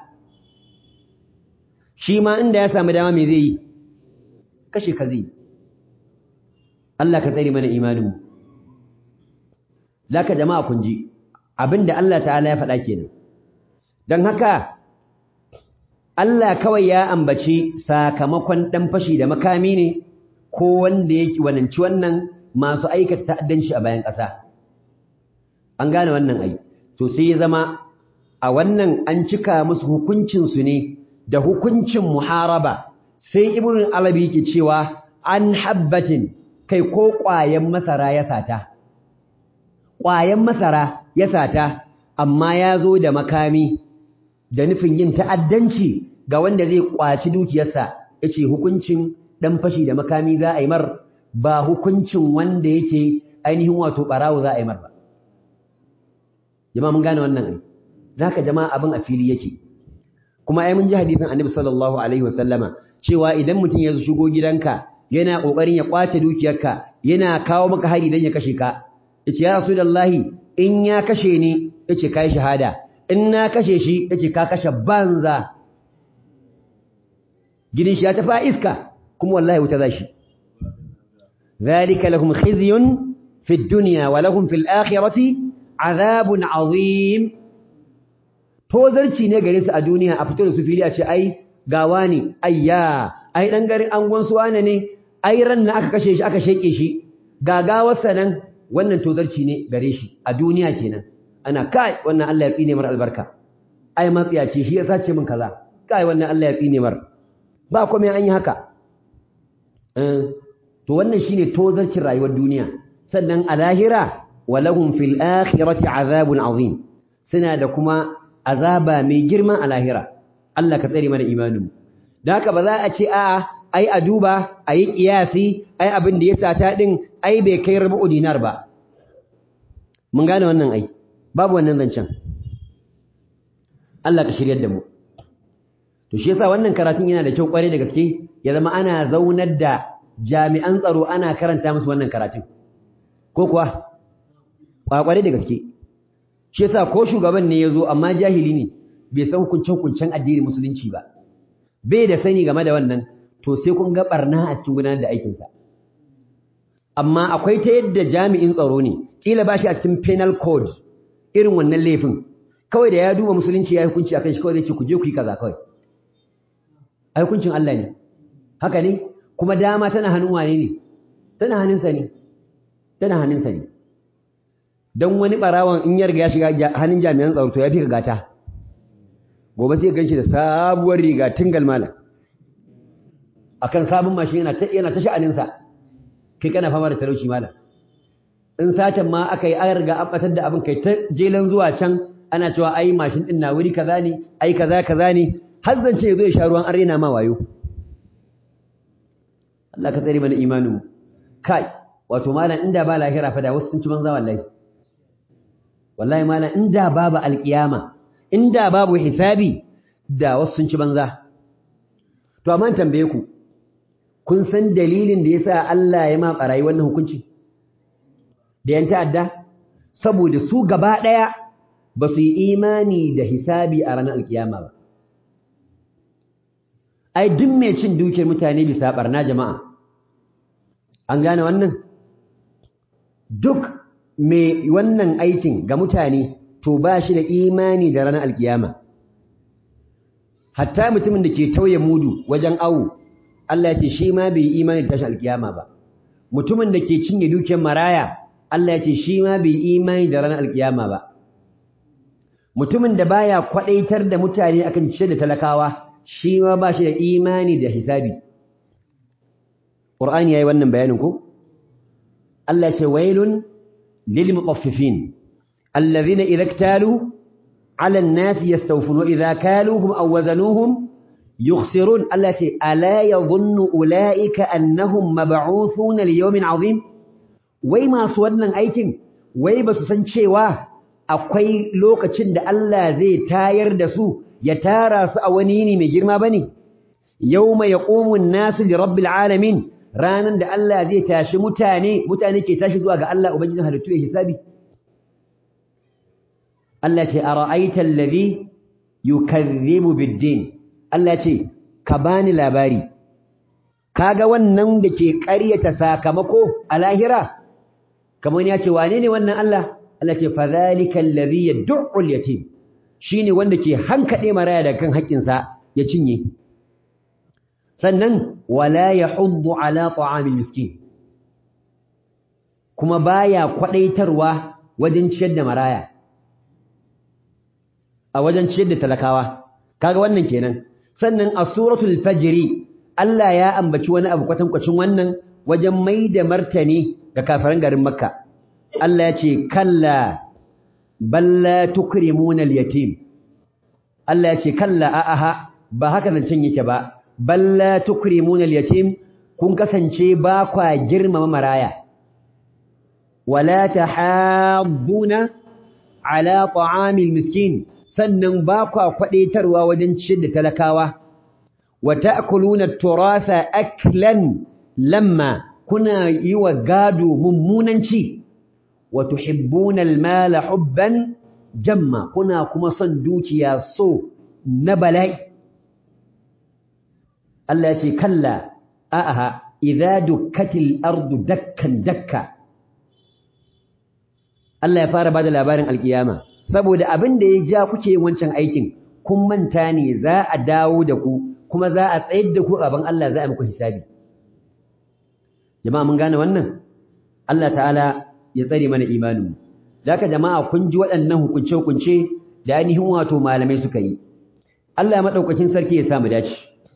Speaker 1: shi ma inda ya samu dama me zai yi kashe ka zai Allah ka tsare mana imaninmu zaka jama'a kun ji abinda Allah ta'ala ya faɗa kenan don haka Allah kawai ya ambaci sakamakon ɗan fashi da makami ne ko wanda yake wananci wannan masu aikata ta'addanci a bayan ƙasa an gane wannan ai to sai ya zama a wannan an cika musu hukuncinsu ne da hukuncin muharaba sai ibn alabi yake cewa an habbatin kai ko ƙwayen masara ya sata ƙwayen masara ya sata amma ya zo da makami da nufin yin ta'addanci ga wanda zai ƙwaci dukiyarsa yace hukuncin dan fashi da makami za a yi mar ba hukuncin wanda yake ainihin wato barawo za a yi mar ba jama'a mun gane wannan ai zaka jama'a abin a fili yake kuma ai mun ji hadisin Annabi sallallahu alaihi wasallama cewa idan mutum ya shigo gidanka yana kokarin ya kwace dukiyarka yana kawo maka hari dan ya kashe ka yace ya rasulullahi in ya kashe ni yace kai shahada in na kashe shi yace ka kashe banza gidan shi ya tafi iska kuma wallahi wuta zashi zalika lahum khizyun fi dunya wa lahum fil akhirati azabun azim tozarci ne gare su a duniya a fito da su fili a ce ai gawa ne ayya ai dan garin angon su wane ne ai ran na aka kashe shi aka sheke shi gagawarsa nan wannan tozarci ne gare shi a duniya kenan ana kai wannan Allah ya tsine mar albarka ai matsiya ce shi ya sace min kaza kai wannan Allah ya tsine mar ba komai an yi haka to wannan shine tozarcin rayuwar duniya sannan a lahira walahum fil akhirati azabun azim suna da kuma azaba mai girma a lahira Allah ka tsare mana imanin da haka ba za a ce a'a ai a duba ayi kiyasi ai abin da ya sata din ai bai kai rubu dinar ba mun gane wannan ai babu wannan zancen Allah ka shiryar da mu to shi yasa wannan karatun yana da kyau kware da gaske ya zama ana zaunar da jami'an tsaro ana karanta musu wannan karatun ko kuwa kwakware da gaske shi yasa ko shugaban ne yazo amma jahili ne bai san hukuncin hukuncin addinin musulunci ba bai da sani game da wannan to sai kun ga barna a cikin gudanar da aikin sa amma akwai ta yadda jami'in tsaro ne kila bashi a cikin penal code irin wannan laifin kawai da ya duba musulunci ya hukunci akan shi kawai zai ce ku je ku yi kaza kawai ai hukuncin Allah ne haka ne kuma dama tana hannun wane ne tana hannunsa ne tana hannunsa ne don wani barawan in ya riga ya shiga hannun jami'an tsaro to ya fi ka gata gobe sai ganshi da sabuwar riga tingal malam akan sabon mashin yana ta yana ta sha'aninsa kai kana fama da talauci malam in satan ma aka yi an riga an batar da abin kai ta jelan zuwa can ana cewa ai mashin din na wuri kaza ne ai kaza kaza ne har zance ya zo ya sha ruwan an rena ma wayo Allah ka tsare mana imanin mu kai wato malam inda ba lahira fa da wasu sun ci banza wallahi wallahi malam inda babu alkiyama inda babu hisabi da wasu sun ci banza to amma tambaye ku kun san dalilin da yasa Allah ya ma barayi wannan hukunci da yan ta'adda saboda su gaba daya ba su yi imani da hisabi a ranar alkiyama ba ai duk mai cin dukiyar mutane bisa barna jama'a an gane wannan duk mai wannan aikin ga mutane to ba shi da imani da ranar alkiyama hatta mutumin da ke tauye mudu wajen awu Allah ya ce shi ma bai yi imani da tashin alkiyama ba mutumin da ke cinye dukiyar maraya Allah ya ce shi ma bai yi imani da ranar alkiyama ba mutumin da baya kwadaitar da mutane akan ciyar da talakawa shi ma ba shi da imani da hisabi Qur'ani yayi wannan bayanin ko Allah ya ce wailun lil mutaffifin allazina idza iktalu ala an-nas yastawfun wa idza kaluhum aw wazanuhum yukhsirun allati ala yadhunnu ulaika annahum mab'uthuna li yawmin 'azim wai masu wannan aikin wai ba su san cewa akwai lokacin da Allah zai tayar da su ya tara su a wani yini mai girma bane yawma yaqumu an-nasu li rabbil alamin ranan da Allah zai tashi mutane mutane ke tashi zuwa ga Allah ubangijin halittu ya hisabi Allah ce ara'aita allazi yukazzibu bid-din Allah ce ka bani labari kaga wannan da ke ƙaryata sakamako a lahira kamar ya ce wane ne wannan Allah Allah ce fa zalika allazi yad'u al-yatim shine wanda ke hankade maraya daga kan haƙƙinsa ya cinye sannan wala yahuddu ala ta'amil miskin kuma baya kwadaitarwa wajen ciyar da maraya a wajen ciyar da talakawa kaga wannan kenan sannan a suratul fajri Allah ya ambaci wani abu kwatankwacin wannan wajen mai da martani ga kafiran garin makka Allah ya ce kalla balla tukrimuna al-yatim Allah ya ce kalla a'aha ba haka zancen yake ba balla tukrimuna al-yatim kun kasance ba kwa girmama maraya wala tahadduna ala ta'amil miskin sannan ba kwa kwadaitarwa wajen ciyar da talakawa wa ta'kuluna at-turatha aklan lamma kuna yi wa gado mummunan ci wa tuhibbuna al-mala hubban jamma kuna kuma son dukiya so na bala'i Allah ya ce kalla a'aha idza dukkatil ardu dakkan dakka Allah ya fara bada labarin alkiyama saboda abin da ya ja kuke yin wancan aikin kun manta ne za a dawo da ku kuma za a tsayar da ku gaban Allah za a muku hisabi jama'a mun gane wannan Allah ta'ala ya tsare mana imaninmu Daka jama'a kun ji waɗannan hukunce-hukunce da ainihin wato malamai suka yi. Allah maɗaukakin sarki ya samu dace.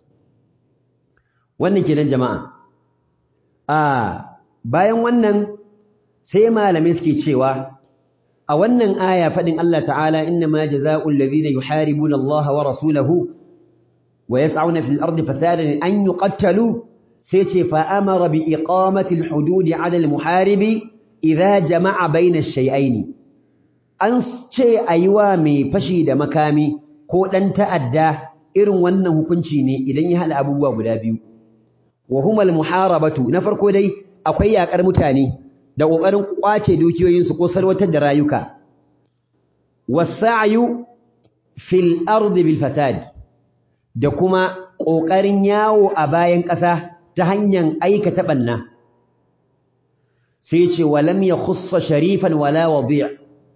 Speaker 1: Wannan kenan jama'a. A bayan wannan sai malamai suke cewa a wannan aya faɗin Allah ta'ala inna ma jaza'ul ladhina yuharibuna Allah wa rasulahu wa yas'una fil ardi fasadan an yuqattalu sai ce fa amara bi iqamati al-hudud 'ala al-muharibi idza jama'a baina shay'aini an ce ayiwa mai fashi da makami ko dan ta'adda irin wannan hukunci ne idan ya hada abubuwa guda biyu wa humal muharabatu na farko dai akwai yakar mutane da kokarin kwace dukiyoyin su ko sarwatar da rayuka wasa'yu fil ardi bil fasad da kuma kokarin yawo a bayan ƙasa ta hanyar aikata banna sai ce walam ya khussa sharifan wala wadi'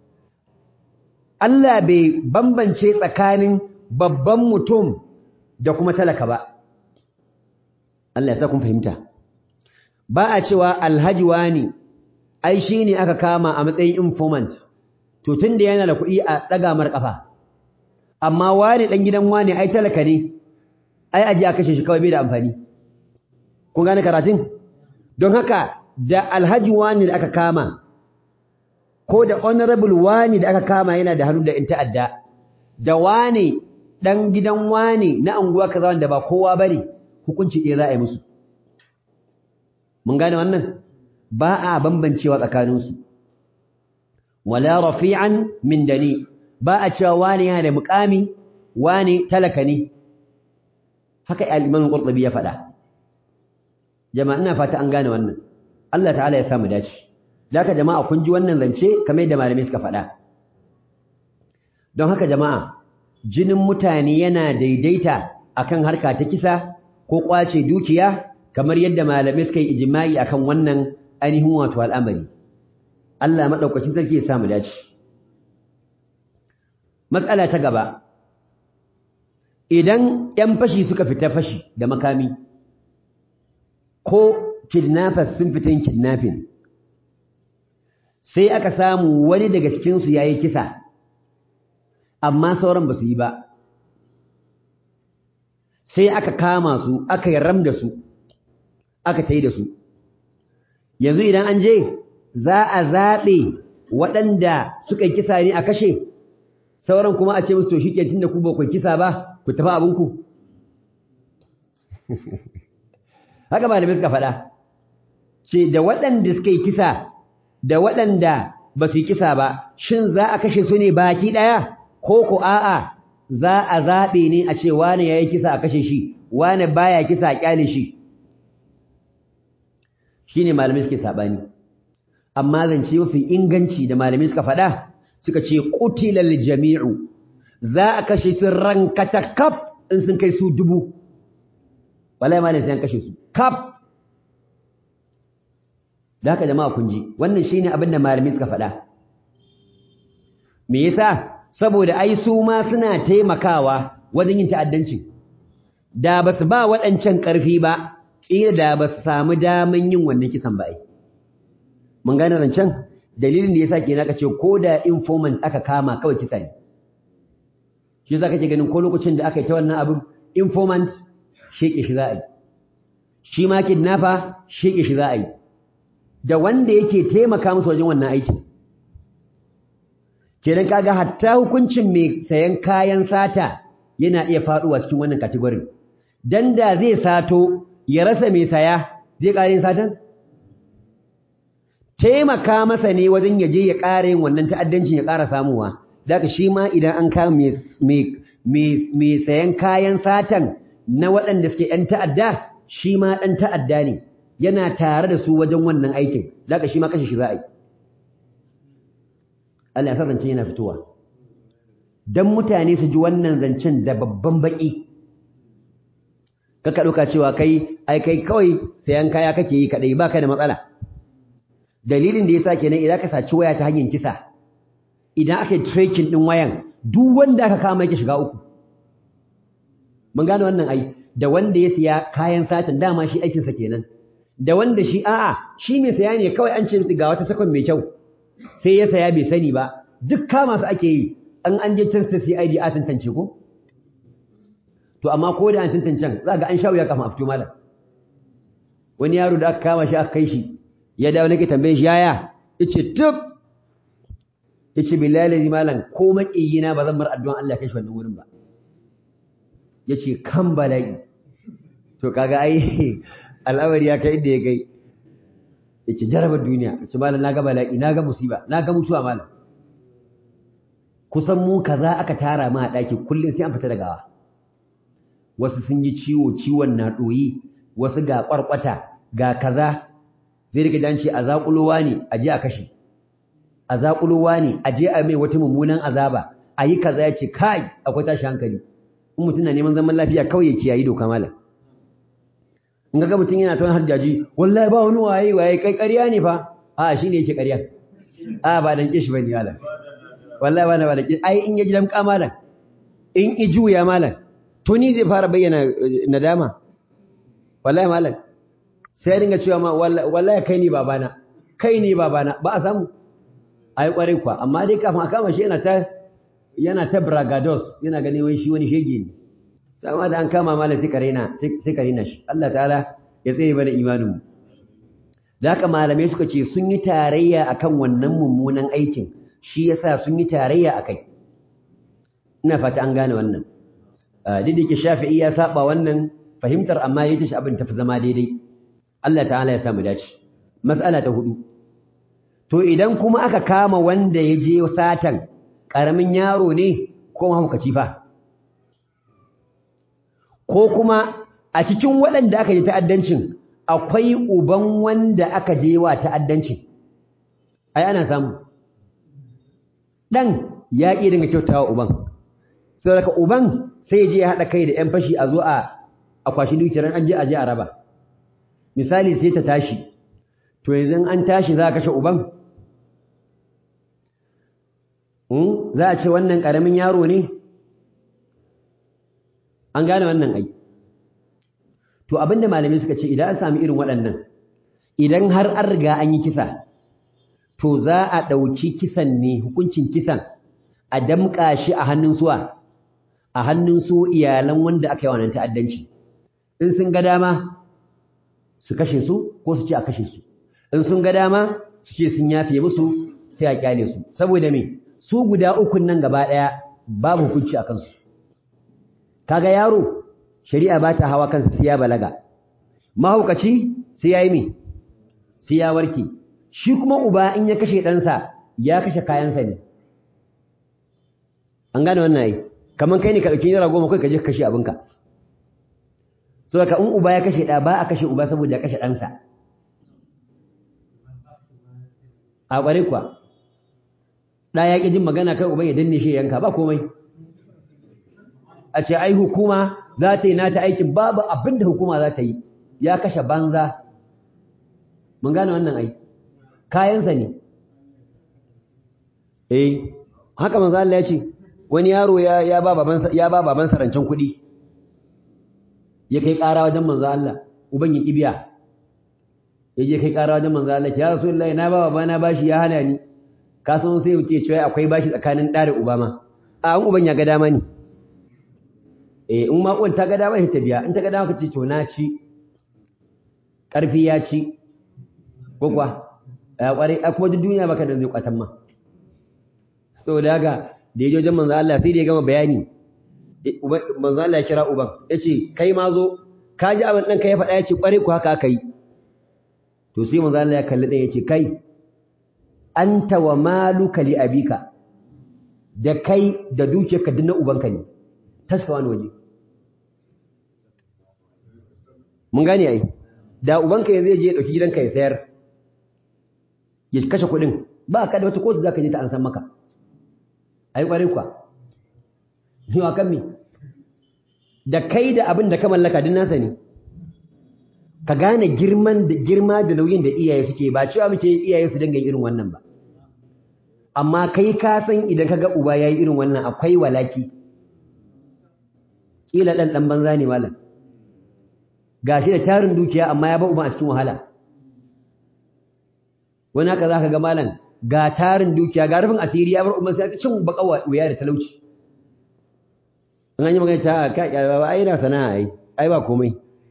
Speaker 1: Allah bai bambance tsakanin babban mutum da kuma talaka ba Allah ya sa kun fahimta ba a cewa alhaji wani ai shine aka kama a matsayin informant to tunda yana da kuɗi a daga mar kafa amma wani dan gidan wani ai talaka ne ai aje a kashe shi kawai bai da amfani kun gane karatun don haka da alhaji wani da aka kama ko da honorable wani da aka kama yana da hannu da in ta'adda da wani dan gidan wani na anguwa kaza wanda ba kowa bane hukunci ɗaya za a yi musu mun gane wannan ba a bambancewa tsakaninsu wala rafi'an min dani ba a cewa wani yana da muƙami wani talaka ne haka al-imam al-qurtubi ya faɗa jama'a ina fata an gane wannan Allah ta'ala ya samu dace haka jama'a kun ji wannan zance kamar yadda malamai suka faɗa don haka jama'a jinin mutane yana daidaita akan harka ta kisa ko kwace dukiya kamar yadda malamai suka yi ijma'i akan wannan ainihin wato al'amari Allah madaukakin sarki ya samu dace matsala ta gaba idan 'yan fashi suka fita fashi da makami ko kidnappers sun fita yin kidnapping sai aka samu wani daga cikinsu ya yi kisa amma sauran ba su yi ba sai aka kama su aka yi ram da su aka ta yi da su yanzu idan an je za a zaɓe waɗanda suka yi kisa ne a kashe sauran kuma a ce musu to shi ke tun da ku ba ku kisa ba ku tafi abinku haka malamai suka faɗa ce da waɗanda suka yi kisa da waɗanda ba su yi kisa ba shin za a kashe su ne baki ɗaya ko ko a'a za a zaɓe ne a ce wane ya yi kisa a kashe shi wane baya kisa a ƙyale shi shi ne malamai suke saɓani amma zance mafi inganci da malamai suka faɗa suka ce ƙutilal jami'u za a kashe su rankata kaf in sun kai su dubu wallahi malamai sai an kashe su kaf da haka jama'a kun ji wannan shine abin da malamai suka faɗa me yasa saboda ai su ma suna taimakawa wajen yin ta'addanci da basu ba waɗancan ƙarfi ba kila da basu samu daman yin wannan kisan ba ai mun gane rancen dalilin da yasa kenan aka ce ko da informant aka kama kawai kisa ne shi yasa kake ganin ko lokacin da aka yi ta wannan abin informant sheke shi za a yi shi ma kidnapper sheke shi za a yi da wanda yake taimaka musu wajen wannan aikin kenan kaga hatta hukuncin mai sayan kayan sata yana iya faduwa cikin wannan category dan da zai sato ya rasa mai saya zai ƙara yin satan taimaka masa ne wajen ya je ya ƙara yin wannan ta'addancin ya ƙara samuwa daga shi ma idan an kama mai sayan kayan satan na waɗanda suke ‘yan ta'adda shi ma ɗan ta'adda ne yana tare da su wajen wannan aikin daga shi ma kashe shi za a yi Allah ya sa zancen yana fitowa don mutane su ji wannan zancen da babban baƙi kaka ɗauka cewa kai ai kai kawai sayan kaya kake yi kaɗai ba ka da matsala dalilin da ya sa kenan idan ka saci waya ta hanyar kisa idan aka yi tracking ɗin wayan duk wanda aka kama yake shiga uku mun gane wannan ai da wanda ya siya kayan satin dama shi aikinsa kenan da wanda shi a'a shi mai saya ne kawai an ce ga wata sakon mai kyau sai ya saya bai sani ba duk kama su ake yi an an je can sai CID a tantance ko to amma ko da an tantance za ga an sha wuya kafin a fito malam wani yaro da aka kama shi aka kai shi ya dawo nake tambaye shi yaya yace tub yace billahi malam ko makiyina ba zan bar addu'an Allah kai shi wannan wurin ba yace kan bala'i to kaga ai al'amari ya kai inda ya kai yace jarabar duniya yace malam naga bala'i naga musiba naga mutuwa malam kusan mu kaza aka tara ma a daki kullun sai an fita da gawa wasu sun yi ciwo ciwon na doyi wasu ga kwarkwata ga kaza zai rika dan ce a zakulowa ne a je a kashe a zakulowa ne a je a mai wata mummunan azaba a yi kaza ya ce kai akwai tashi hankali in mutum na neman zaman lafiya kawai ya kiyayi doka malam in ga mutum yana tawon harjaji wallahi ba wani waye waye kai ƙarya ne fa a shi ne yake ƙarya a ba dan kishi bane malam wallahi ba na ba da kishi ai in ya ji damƙa malam in i juya malam to ni zai fara bayyana nadama wallahi malam sai ya dinga cewa ma wallahi kai ne babana kai ne babana ba a samu ai kwarai kwa amma dai kafin a kama shi yana ta yana ta bragados yana ganin wai shi wani shege ne sama da an kama malam sai karena sai karena shi Allah ta'ala ya tsaye bana imanin mu da haka malamai suka ce sun yi tarayya akan wannan mummunan aikin shi yasa sun yi tarayya akai ina fata an gane wannan duk da yake Shafi'i ya saba wannan fahimtar amma yace shi abin tafi zama daidai Allah ta'ala ya samu dace mas'ala ta hudu to idan kuma aka kama wanda ya je satan ƙaramin yaro ne ko mahaukaci fa ko kuma a cikin waɗanda aka je ta'addancin akwai uban wanda aka je wa ta'addancin ai ana samu ɗan ya ƙi dinga kyautawa uban sai daga uban sai je ya haɗa kai da ‘yan fashi a zo a kwashi dukiyar an je a je a raba misali sai ta tashi to yanzu an tashi za a kashe uban za a ce wannan ƙaramin yaro ne an gane wannan ai to abinda malamai suka ce idan an sami irin waɗannan idan har an riga an yi kisa to za a ɗauki kisan ne hukuncin kisan a damƙa shi a hannun suwa a hannun su iyalan wanda aka yi wannan ta'addanci in sun ga dama su kashe su ko su ce a kashe su in sun ga dama su ce sun yafe musu sai a kyale su saboda me su guda ukun nan gaba ɗaya babu hukunci a kansu kaga yaro shari'a ba ta hawa kansa sai ya balaga mahaukaci sai ya yi me sai ya warke shi kuma uba in ya kashe ɗansa ya kashe kayansa ne an gane wannan ai kamar kai ne ka ɗauki naira goma kai ka je ka kashe abinka so ka in uba ya kashe ɗa ba a kashe uba saboda ya kashe ɗansa a ƙware kuwa ɗa ya ƙi jin magana kai uban ya danne shi yanka ba komai a ce ai hukuma za ta yi nata aikin babu abin da hukuma za ta yi ya kashe banza mun gane wannan ai kayansa ne eh haka manzo Allah ya ce wani yaro ya ya ba babansa ya ba babansa rancen kuɗi ya kai ƙara wajen manzo Allah uban ya kibiya ya je kai ƙara wajen manzo Allah ya rasulullahi na ba babana bashi ya hana ni ka san sai wuce cewa akwai bashi tsakanin ɗa da uba ma a an uban ya ga dama ne eh in ma uwan ta ga dama ta biya in ta ga dama ka ce to na ci ƙarfi ya ci ko kuwa ya ƙware a kuma duk duniya baka da zai kwatan ma saboda haka da ya je wajen manzo Allah sai da ya gama bayani manzo Allah ya kira uban yace kai ma zo ka ji abin ɗanka ya faɗa yace ƙware ku haka aka yi to sai manzo Allah ya kalli ɗan yace kai anta wa maluka li abika da kai da dukiyarka duk na ubanka ne taska wani waje mun gane ai da ubanka yanzu ya je ya dauki gidanka ya sayar ya kashe kuɗin ba ka da wata kotu zaka je ta an san maka ai kwarin kwa ni wa kan mi da kai da abin da ka mallaka din nasa ne ka gane girman da girma da nauyin da iyaye suke ba cewa muke iyaye su dinga irin wannan ba amma kai ka san idan kaga uba yayi irin wannan akwai walaki kila dan dan banza ne malam gashi da tarin dukiya amma ya ba uba a cikin wahala wani haka zaka ga malam ga tarin dukiya ga rufin asiri ya bar umman sai ta cin bakawa wuya da talauci in an yi magana ta ka ba ai na sana'a ai ai ba komai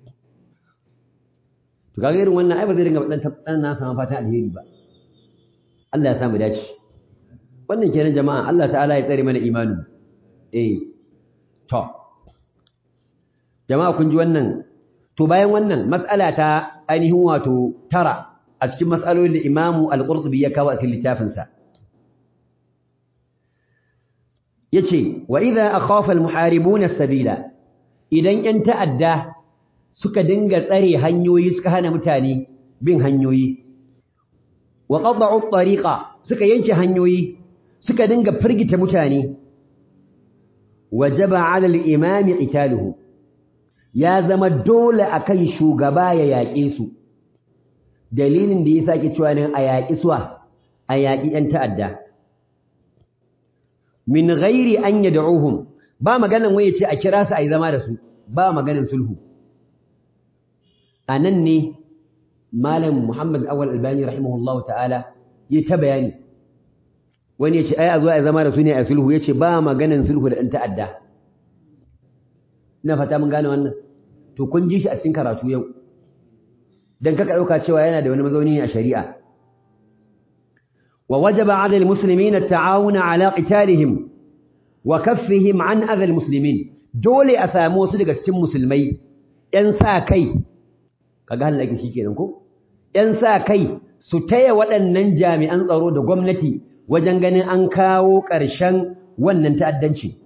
Speaker 1: to kaga irin wannan ai ba zai dinga dan dan na sama fatan alheri ba Allah ya samu dace wannan kenan jama'a Allah ta'ala ya tsare mana imani eh to jama'a kun ji wannan to bayan wannan mas'ala ta ainihin wato tara a cikin mas'alolin da Imam Al-Qurtubi ya kawo a cikin littafinsa yace wa idza akhafa al-muharibun as-sabila idan yan ta'adda suka dinga tsare hanyoyi suka hana mutane bin hanyoyi wa qad'u at-tariqa suka yanke hanyoyi suka dinga firgita mutane wajaba 'ala al-imami qitaluhu ya zama dole akan shugaba ya yaƙe su dalilin da ya sake cewa nan a yaƙi suwa a yaƙi ‘yan ta'adda min ghairi an yad'uhum ba maganan waye ce a kira su a yi zama da su ba maganan sulhu a nan ne malam muhammad awal albani rahimahullahu ta'ala ya ta bayani wani ya ce ai a zo a zama da su ne a sulhu ya ce ba maganan sulhu da ɗan ta'adda ina fata mun gane wannan to kun ji shi a cikin karatu yau dan kaka dauka cewa yana da wani mazauni ne a shari'a wa wajaba 'ala al-muslimina at-ta'awuna 'ala qitalihim wa kaffihim 'an adha al-muslimin dole a samu wasu daga cikin musulmai ɗan sa kai kaga halin ake shikenan ko ɗan sa kai su taya waɗannan jami'an tsaro da gwamnati wajen ganin an kawo ƙarshen wannan ta'addanci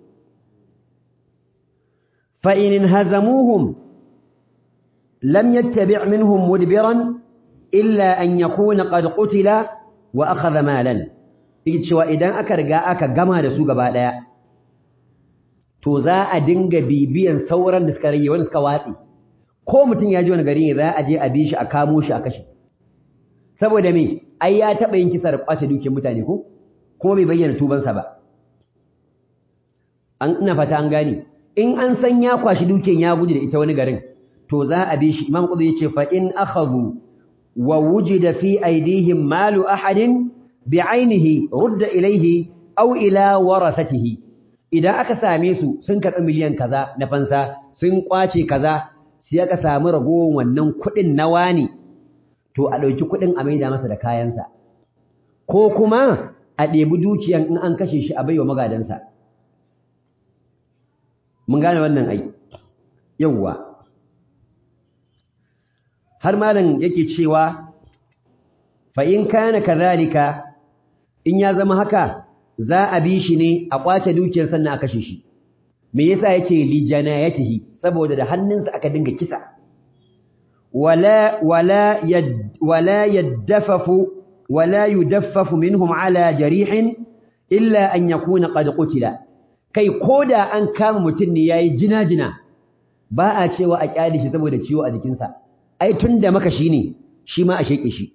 Speaker 1: fa in hazamuhum لم يتبع منهم مدبرا إلا أن يكون قد قتل وأخذ مالا yake cewa idan aka riga aka gama da su gaba daya to za a dinga bibiyan sauran da suka rage wanda suka watsi ko mutum ya ji wani gari ne za a je a bi shi a kamo shi a kashe saboda me ai ya taba yin kisa da kwace dukiyar mutane ko kuma bai bayyana tubansa ba an ina fata an gane in an san ya kwashi dukiyar ya guji da ita wani garin to za a bi shi imam qudhi yace fa in akhadhu wa wujida fi aydihim malu ahadin bi'ainihi rudda ilayhi aw ila warathatihi idan aka same su sun karɓi miliyan kaza na fansa sun kwace kaza sai aka samu ragowar wannan kuɗin na wani to a ɗauki kuɗin a maida masa da kayansa ko kuma a ɗebi dukiyan in an kashe shi a baiwa magadansa mun gane wannan ai yawwa har malam yake cewa fa in kana kadhalika in ya zama haka za a bi shi ne a kwace dukiyar sannan a kashe shi me yasa yace li janayatihi saboda da hannunsa aka dinga kisa wala wala yad wala yadaffafu wala yudaffafu minhum ala jarihin illa an yakuna qad qutila kai koda an kama mutun ne yayi jina-jina ba a cewa a kyale shi saboda ciwo a jikinsa ai tunda maka shi ne shi ma a sheke shi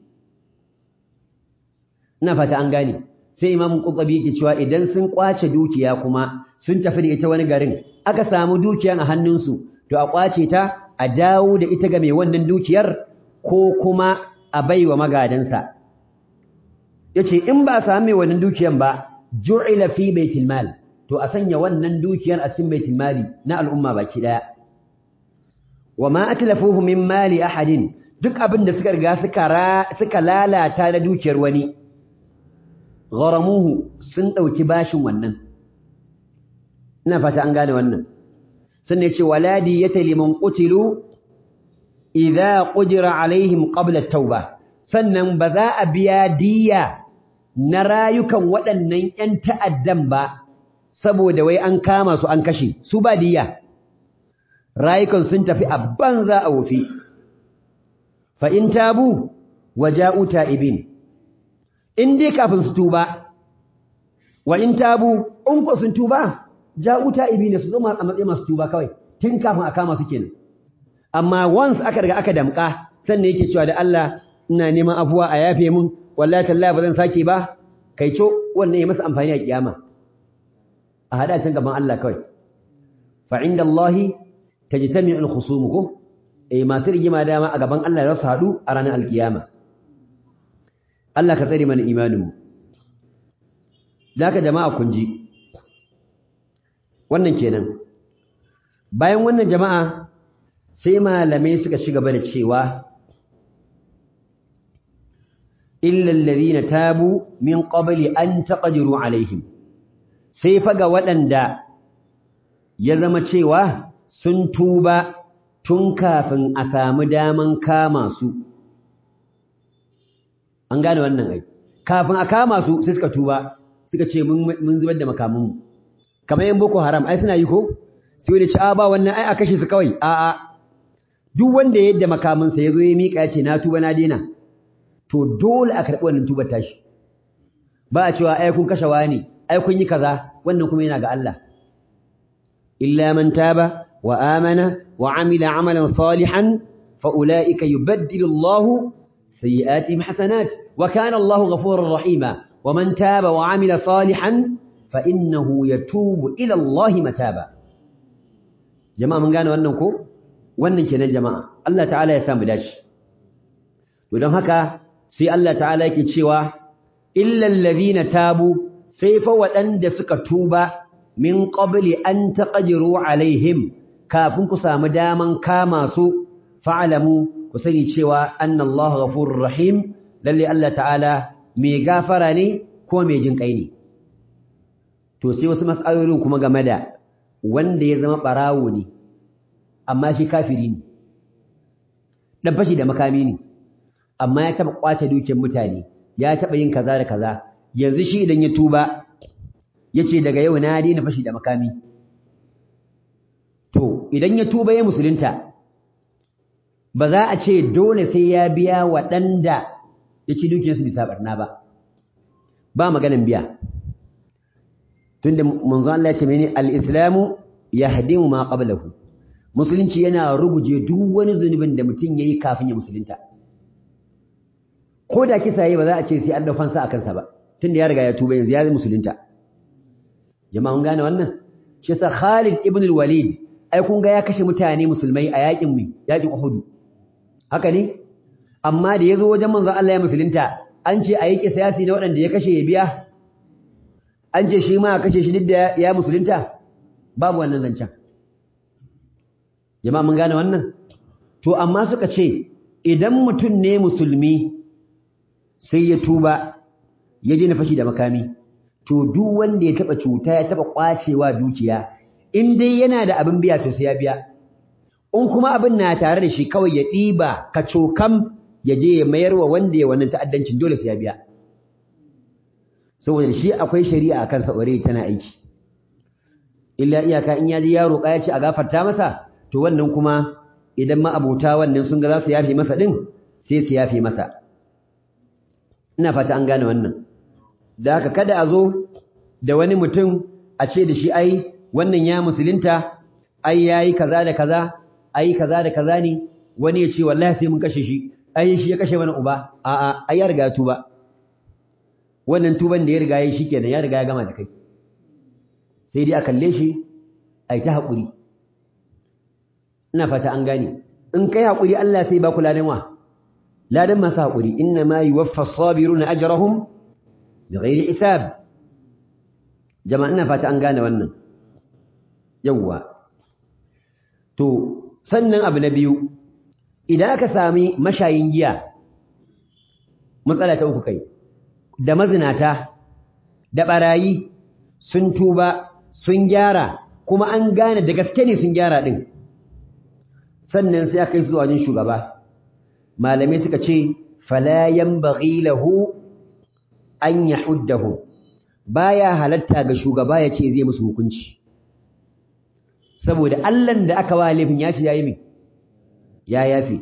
Speaker 1: ina fata an gane sai imam qutbi yake cewa idan sun kwace dukiya kuma sun tafi da ita wani garin aka samu dukiyan a hannunsu to a kwace ta a dawo da ita ga mai wannan dukiyar ko kuma a baiwa magadansa yace in ba samu mai wannan dukiyan ba ju'ila fi baitil mal to a sanya wannan dukiyar a cikin baitul mali na al'umma baki daya wama atlafuhu min mali ahadin duk abin da suka riga suka suka lalata da dukiyar wani gharamuhu sun dauki bashin wannan ina fata an gane wannan sannan yace waladi yataliman qutilu idza qudira alaihim qabla at-tauba sannan ba za a biya diya na rayukan waɗannan ƴan ta'addan ba saboda wai an kama su an kashe su ba diya rayukan sun tafi a banza a wofi fa in tabu waja'u ta'ibin in dai kafin su tuba wa in tabu in ko sun tuba ja'u ta'ibin su zama a matsayin masu tuba kawai tun kafin a kama su kenan amma once aka riga aka damka sannan yake cewa da Allah ina neman afuwa a yafe mun wallahi tallahi ba zan sake ba kai co wannan ya masa amfani a kiyama a hada can gaban Allah kawai fa inda Allah tajtami'u al-khusum ko eh masu rigima dama a gaban Allah za su hadu a ranar alkiyama Allah ka tsare mana imanin mu daka jama'a kun ji wannan kenan bayan wannan jama'a sai malamai suka shiga gaba da cewa illa alladhina tabu min qabli an taqdiru alaihim sai faga waɗanda ya zama cewa sun tuba tun kafin a samu daman kama su an gane wannan ai kafin a kama su sai suka tuba suka ce mun zubar da makamanmu kamar yan boko haram ai suna yi ko sai wani ci a ba wannan ai a kashe su kawai a a duk wanda ya yadda makamansa ya zo ya miƙa ya ce na tuba na daina to dole a karɓi wannan tubar tashi ba a cewa ai kun kashe wani ai kun yi kaza wannan kuma yana ga Allah illa man taba wa amana wa amila amalan salihan fa ulaika yubaddilu Allahu sayyi'atihim hasanat wa kana Allahu ghafurur rahima wa man taba wa amila salihan fa innahu yatubu ila Allahi mataba jama'a mun gane wannan ko wannan kenan jama'a Allah ta'ala ya samu dace to don haka sai Allah ta'ala yake cewa illal ladhina tabu sai fa waɗanda suka tuba min qabli an taqdiru alaihim kafin ku samu daman kama su fa'alamu ku sani cewa annallaha ghafurur rahim lalle Allah ta'ala mai gafara ne ko mai jin kai ne to sai wasu mas'alolin kuma game da wanda ya zama barawo ne amma shi kafiri ne dan fashi da makami ne amma ya taba kwace dukiyar mutane ya taba yin kaza da kaza yanzu shi idan ya tuba yace daga yau na daina fashi da makami to idan ya tuba ya musulunta ba za a ce dole sai ya biya waɗanda ya ci dukiyarsu bisa barna ba ba maganin biya tunda manzo Allah ya ce mene al-islamu yahdimu ma qablahu musulunci yana ruguje duk wani zunubin da mutum yayi kafin ya musulunta ko da kisa yayi ba za a ce sai an dafansa a kansa ba tunda ya riga ya tuba yanzu ya musulunta jama'a mun gane wannan shi yasa Khalid ibn al-Walid ai kun ga ya kashe mutane musulmai a yakin mu yakin Uhud haka ne amma da yazo wajen manzo Allah ya musulunta an ce a yi kisasi na waɗanda ya kashe ya biya an ce shi ma a kashe shi duk da ya musulunta babu wannan zancen jama'a mun gane wannan to amma suka ce idan mutum ne musulmi sai ya tuba ya daina fashi da makami to duk wanda ya taba cuta ya taba kwacewa dukiya in dai yana da abin biya to sai ya biya in kuma abin na tare da shi kawai ya ɗiba ka cokam ya je ya mayar wa wanda ya wannan ta'addancin dole sai ya biya saboda shi akwai shari'a akan sa tana aiki illa iyaka in ya ji ya roƙa ya ce a gafarta masa to wannan kuma idan ma abota wannan sun ga za su yafe masa din sai su yafe masa ina fata an gane wannan da haka kada a zo da wani mutum a ce da shi ai wannan ya musulunta ai yayi kaza da kaza ai kaza da kaza ne wani ya ce wallahi sai mun kashe shi ai shi ya kashe mana uba a'a ai ya riga tuba wannan tuban da ya riga yayi shikenan ya riga ya gama da kai sai dai a kalle shi ai ta haƙuri ina fata an gane in kai haƙuri Allah sai ba ku ladan wa ladan masu haƙuri inna ma yuwaffa as-sabiruna ajrahum bighairi hisab jama'a ina fata an gane wannan yawwa to sannan abu na biyu idan aka sami mashayin giya matsala ta uku kai da mazinata da barayi sun tuba sun gyara kuma an gane da gaske ne sun gyara din sannan sai aka yi zuwa wajen shugaba malamai suka ce fala yanbaghi lahu an yahuddahu baya halatta ga shugaba ya ce zai musu hukunci saboda Allahn da aka wa laifin ya ce yayi min ya yafi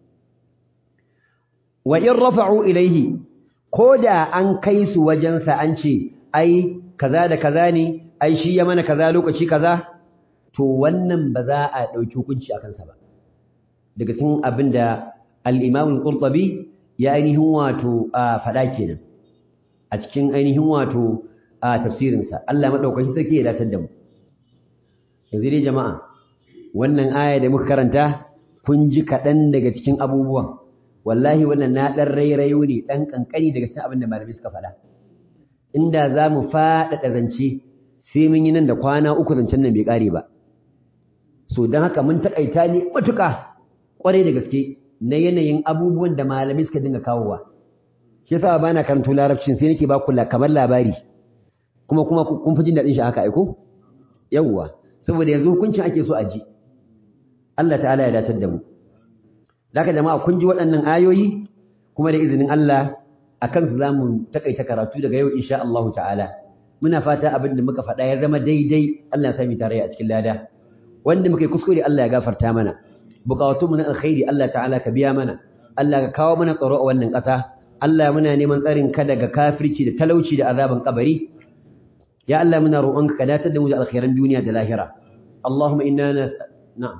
Speaker 1: wa in rafa'u ilaihi koda an kai su wajensa an ce ai kaza da kaza ne ai shi ya mana kaza lokaci kaza to wannan ba za a dauki hukunci akan sa ba daga cikin abin da al-Imam al-Qurtubi ya ainihin wato a fada kenan a cikin ainihin wato a tafsirinsa Allah madaukakin sarki ya datar da mu yanzu dai jama'a wannan aya da muka karanta kun ji kaɗan daga cikin abubuwan wallahi wannan na ɗan rairayo ne ɗan ƙanƙani daga cikin abin da malamai suka faɗa inda za mu faɗaɗa zance sai mun yi nan da kwana uku zancen nan bai ƙare ba so don haka mun taƙaita ne matuƙa ƙwarai da gaske na yanayin abubuwan da malamai suka dinga kawowa shi yasa ba na karanto larabcin sai nake ba ku kamar labari kuma kuma kun fi jin daɗin shi haka aiko yawwa saboda yanzu hukuncin ake so a ji Allah ta'ala ya datar da mu daga jama'a kun ji waɗannan ayoyi kuma da izinin Allah akan su zamu takaita karatu daga yau insha Allah ta'ala muna fata abin da muka faɗa ya zama daidai Allah ya sami tare a cikin lada wanda muka yi kuskure Allah ya gafarta mana buƙatunmu na alkhairi Allah ta'ala ka biya mana Allah ka kawo mana tsaro a wannan ƙasa Allah muna neman tsarin ka daga kafirci da talauci da azaban kabari ya Allah muna roƙonka ka datar da mu da alkhairan duniya da lahira Allahumma inna nas na'am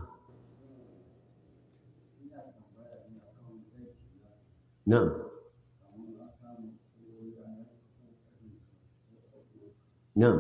Speaker 1: na'am na'am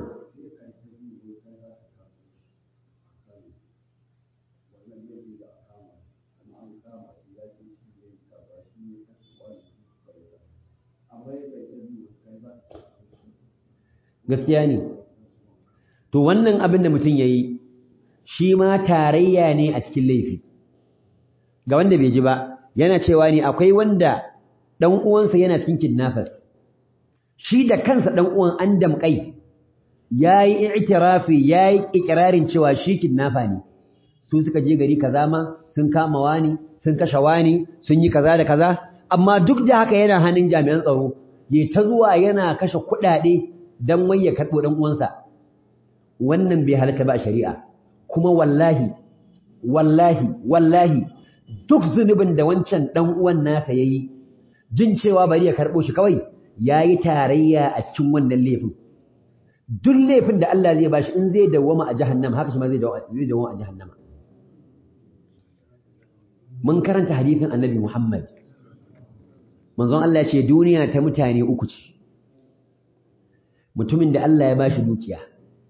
Speaker 1: gaskiya ne to wannan abin da mutum yayi shi ma tarayya ne a cikin laifi ga wanda bai ji ba yana cewa ne akwai wanda dan uwansa yana cikin kidnappers shi da kansa dan uwan an damkai yayi i'tirafi yayi ikrarin cewa shi kidnapper ne su suka je gari kaza ma sun kama wani sun kashe wani sun yi kaza da kaza amma duk da haka yana hannun jami'an tsaro ya ta zuwa yana kashe kuɗaɗe dan wai ya karɓo dan uwansa wannan bai halatta ba a shari'a kuma wallahi wallahi wallahi duk zunubin da wancan dan uwan nasa yayi jin cewa bari ya karɓo shi kawai yayi tarayya a cikin wannan laifin duk laifin da Allah zai bashi in zai dawwama a jahannama haka shi ma zai dawwama a jahannama mun karanta hadisin annabi Muhammad manzon Allah ya ce duniya ta mutane uku ce mutumin da Allah ya bashi dukiya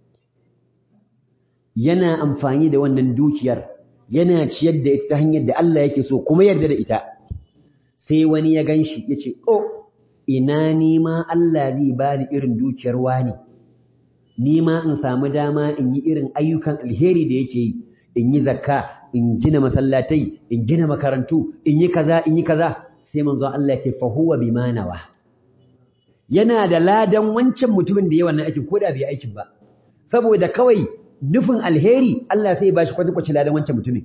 Speaker 1: yana amfani da wannan dukiyar yana ciyar da ita ta hanyar da Allah yake so kuma yarda da ita sai wani ya ganshi ya ce oh ina ni ma Allah zai bani irin dukiyar wani ni ma in samu dama in yi irin ayyukan alheri da yake yi in yi zakka in gina masallatai in gina makarantu in yi kaza in yi kaza sai manzo Allah ya ce fa huwa bima nawa yana da ladan wancan mutumin da ya wannan aikin ko da bai aikin ba saboda kawai nufin alheri Allah sai ya bashi kwatankwacin ladan wancan mutumin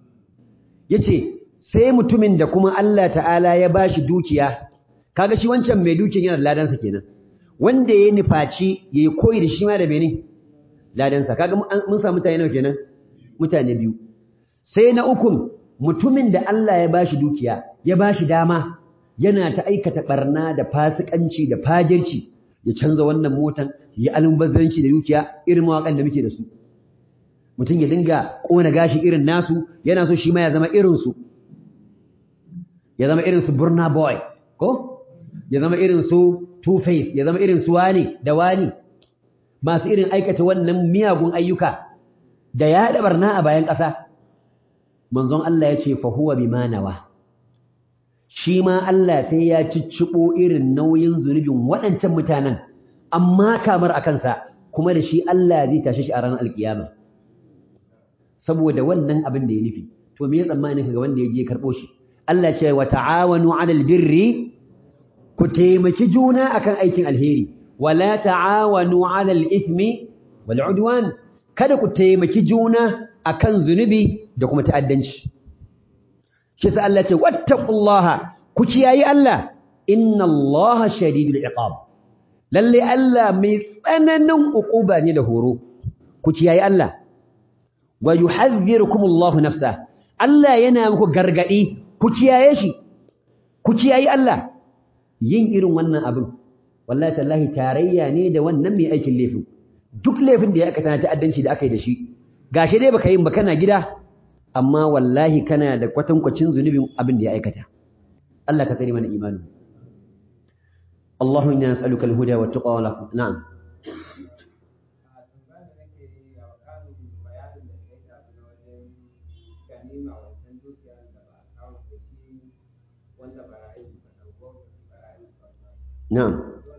Speaker 1: yace sai mutumin da kuma Allah ta'ala ya bashi dukiya kaga shi wancan mai dukiyan yana da ladansa kenan wanda ya nufaci yayi koyi da shi ma da bene ladansa kaga mun samu mutane nawa kenan mutane biyu sai na ukun mutumin da Allah ya bashi dukiya ya bashi dama yana ta aikata barna da fasikanci da fajirci ya canza wannan motan ya almubazzaranci da dukiya irin mawakan da muke da su mutum ya dinga kona gashi irin nasu yana so shi ma ya zama irin su ya zama irin su Burna Boy ko ya zama irin su Two Face ya zama irin su wani da wani masu irin aikata wannan miyagun ayyuka da ya da barna a bayan ƙasa manzon Allah ya ce fa huwa bima nawa shi ma Allah sai ya ciccibo irin nauyin zunubin waɗancan mutanen amma kamar a kansa kuma da shi Allah zai tashi shi a ranar alkiyama saboda wannan abin da ya nufi to me ya tsammanin ga wanda ya je karɓo shi Allah ce wa ta'awanu 'alal birri ku taimaki juna akan aikin alheri wala ta'awanu 'alal ithmi wal 'udwan kada ku taimaki juna akan zunubi da kuma ta'addanci shi sa Allah ce wattaqullaha ku kiyayi Allah inna Allaha shadidul iqab lalle Allah mai tsananin uquba ne da horo ku kiyayi Allah wa yuhadhdhirukumullahu nafsa Allah yana muku gargadi ku kiyaye shi ku kiyayi Allah yin irin wannan abin wallahi tallahi tarayya ne da wannan mai aikin laifin duk laifin da ya aka tana ta'addanci da aka yi da shi gashi dai baka yin ba kana gida amma wallahi kana da kwatankwacin zunubin abin da ya aikata Allah ka tsare mana imani Allahu inna nas'aluka al-huda wa taqwa wa na'am Na'am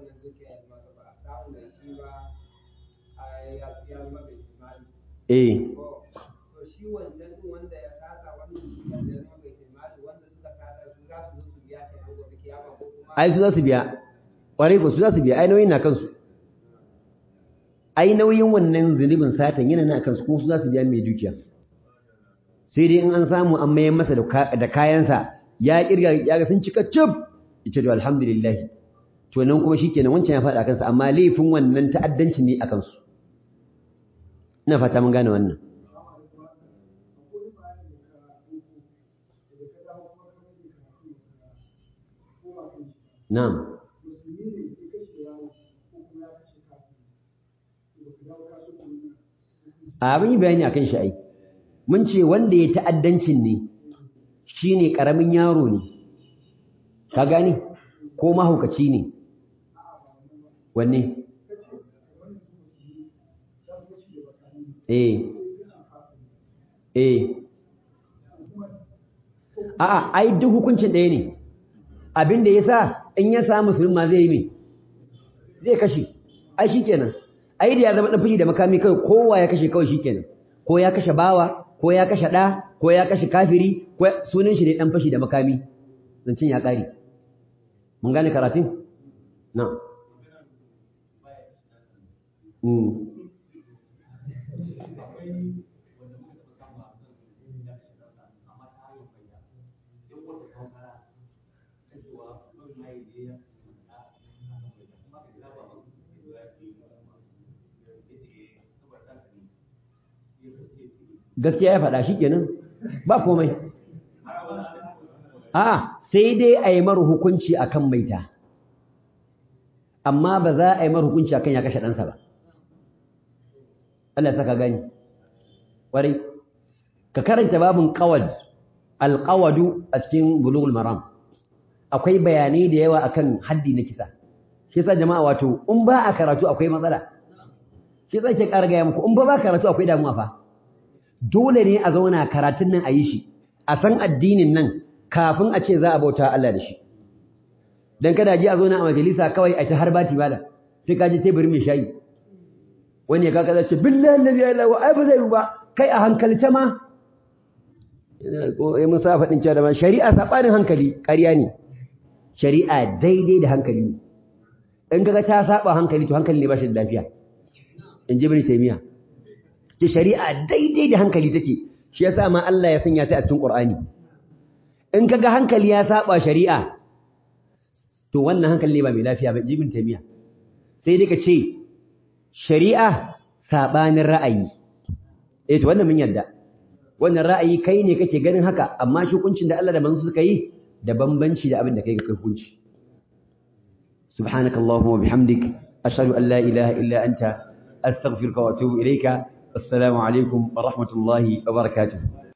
Speaker 1: Eh
Speaker 2: shi wancan wanda ya sata wannan wanda ya zama bai taimaki wanda suka sata su za su zo su biya ta gobe kiyama ko kuma
Speaker 1: ai su za su biya ƙwarai ko su za su biya ai nauyin na kansu ai nauyin wannan zunubin satan yana na kansu kuma su za su biya mai dukiya sai dai in an samu an mayar masa da kayansa ya kirga ya ga sun cika cif yace to alhamdulillah to nan kuma shikenan wancan ya faɗa kansa amma laifin wannan ta'addanci ne a kansu ina fata mun gane wannan Na'am. Abin yi bayani akan shi ai. Mun ce wanda ya ta'addancin ne shine karamin yaro ne. Ka gani? Ko mahaukaci ne. Wanne? Eh. Eh. A'a, ai duk hukuncin ɗaya ne. Abin da ya sa in ya samu musulma zai yi mai zai kashe ai shikenan ai da ya zama dan fashi da makami kai kowa ya kashe kawai shikenan ko ya kashe bawa ko ya kashe da ko ya kashe kafiri ko sunan shi ne dan fashi da makami zancin ya kare mun gane karatun na mm gaskiya ya faɗa shi kenan ba komai a sai dai a yi mara hukunci a kan maita amma ba za a yi mara hukunci a kan ya kashe ɗansa ba Allah ya saka gani ƙwarai ka karanta babin ƙawad alƙawadu a cikin bulugul maram akwai bayanai da yawa akan haddi na kisa shi yasa jama'a wato in ba a karatu akwai matsala shi yasa ke ƙara gaya muku in ba ba karatu akwai damuwa fa dole ne a zauna karatun nan a yi shi a san addinin nan kafin a ce za a bauta Allah da shi dan kada ji a zauna a majalisa kawai a ta harbati bala sai ka ji teburin mai shayi wani ya kaka zai ce billahi la ilaha illa ai ba zai yi ba kai a hankalce ma ko eh musa faɗin cewa da ma shari'a sabanin hankali ƙarya ne shari'a daidai da hankali ne in kaga ta saba hankali to hankali ne ba shi da lafiya in ji ibn taymiya ta shari'a daidai da hankali take shi yasa ma Allah ya sanya ta a cikin Qur'ani in kaga hankali ya saba shari'a to wannan hankali ne ba mai lafiya ba ibn taymiya sai dai ka ce shari'a sabanin ra'ayi eh to wannan mun yarda wannan ra'ayi kai ne kake ganin haka amma shi hukuncin da Allah da manzo suka yi da bambanci da abin da kai ga hukunci subhanakallahumma wa bihamdik ashhadu an la ilaha illa anta astaghfiruka wa atubu ilayka assalamu alaikum wa rahmatullahi wa barakatuh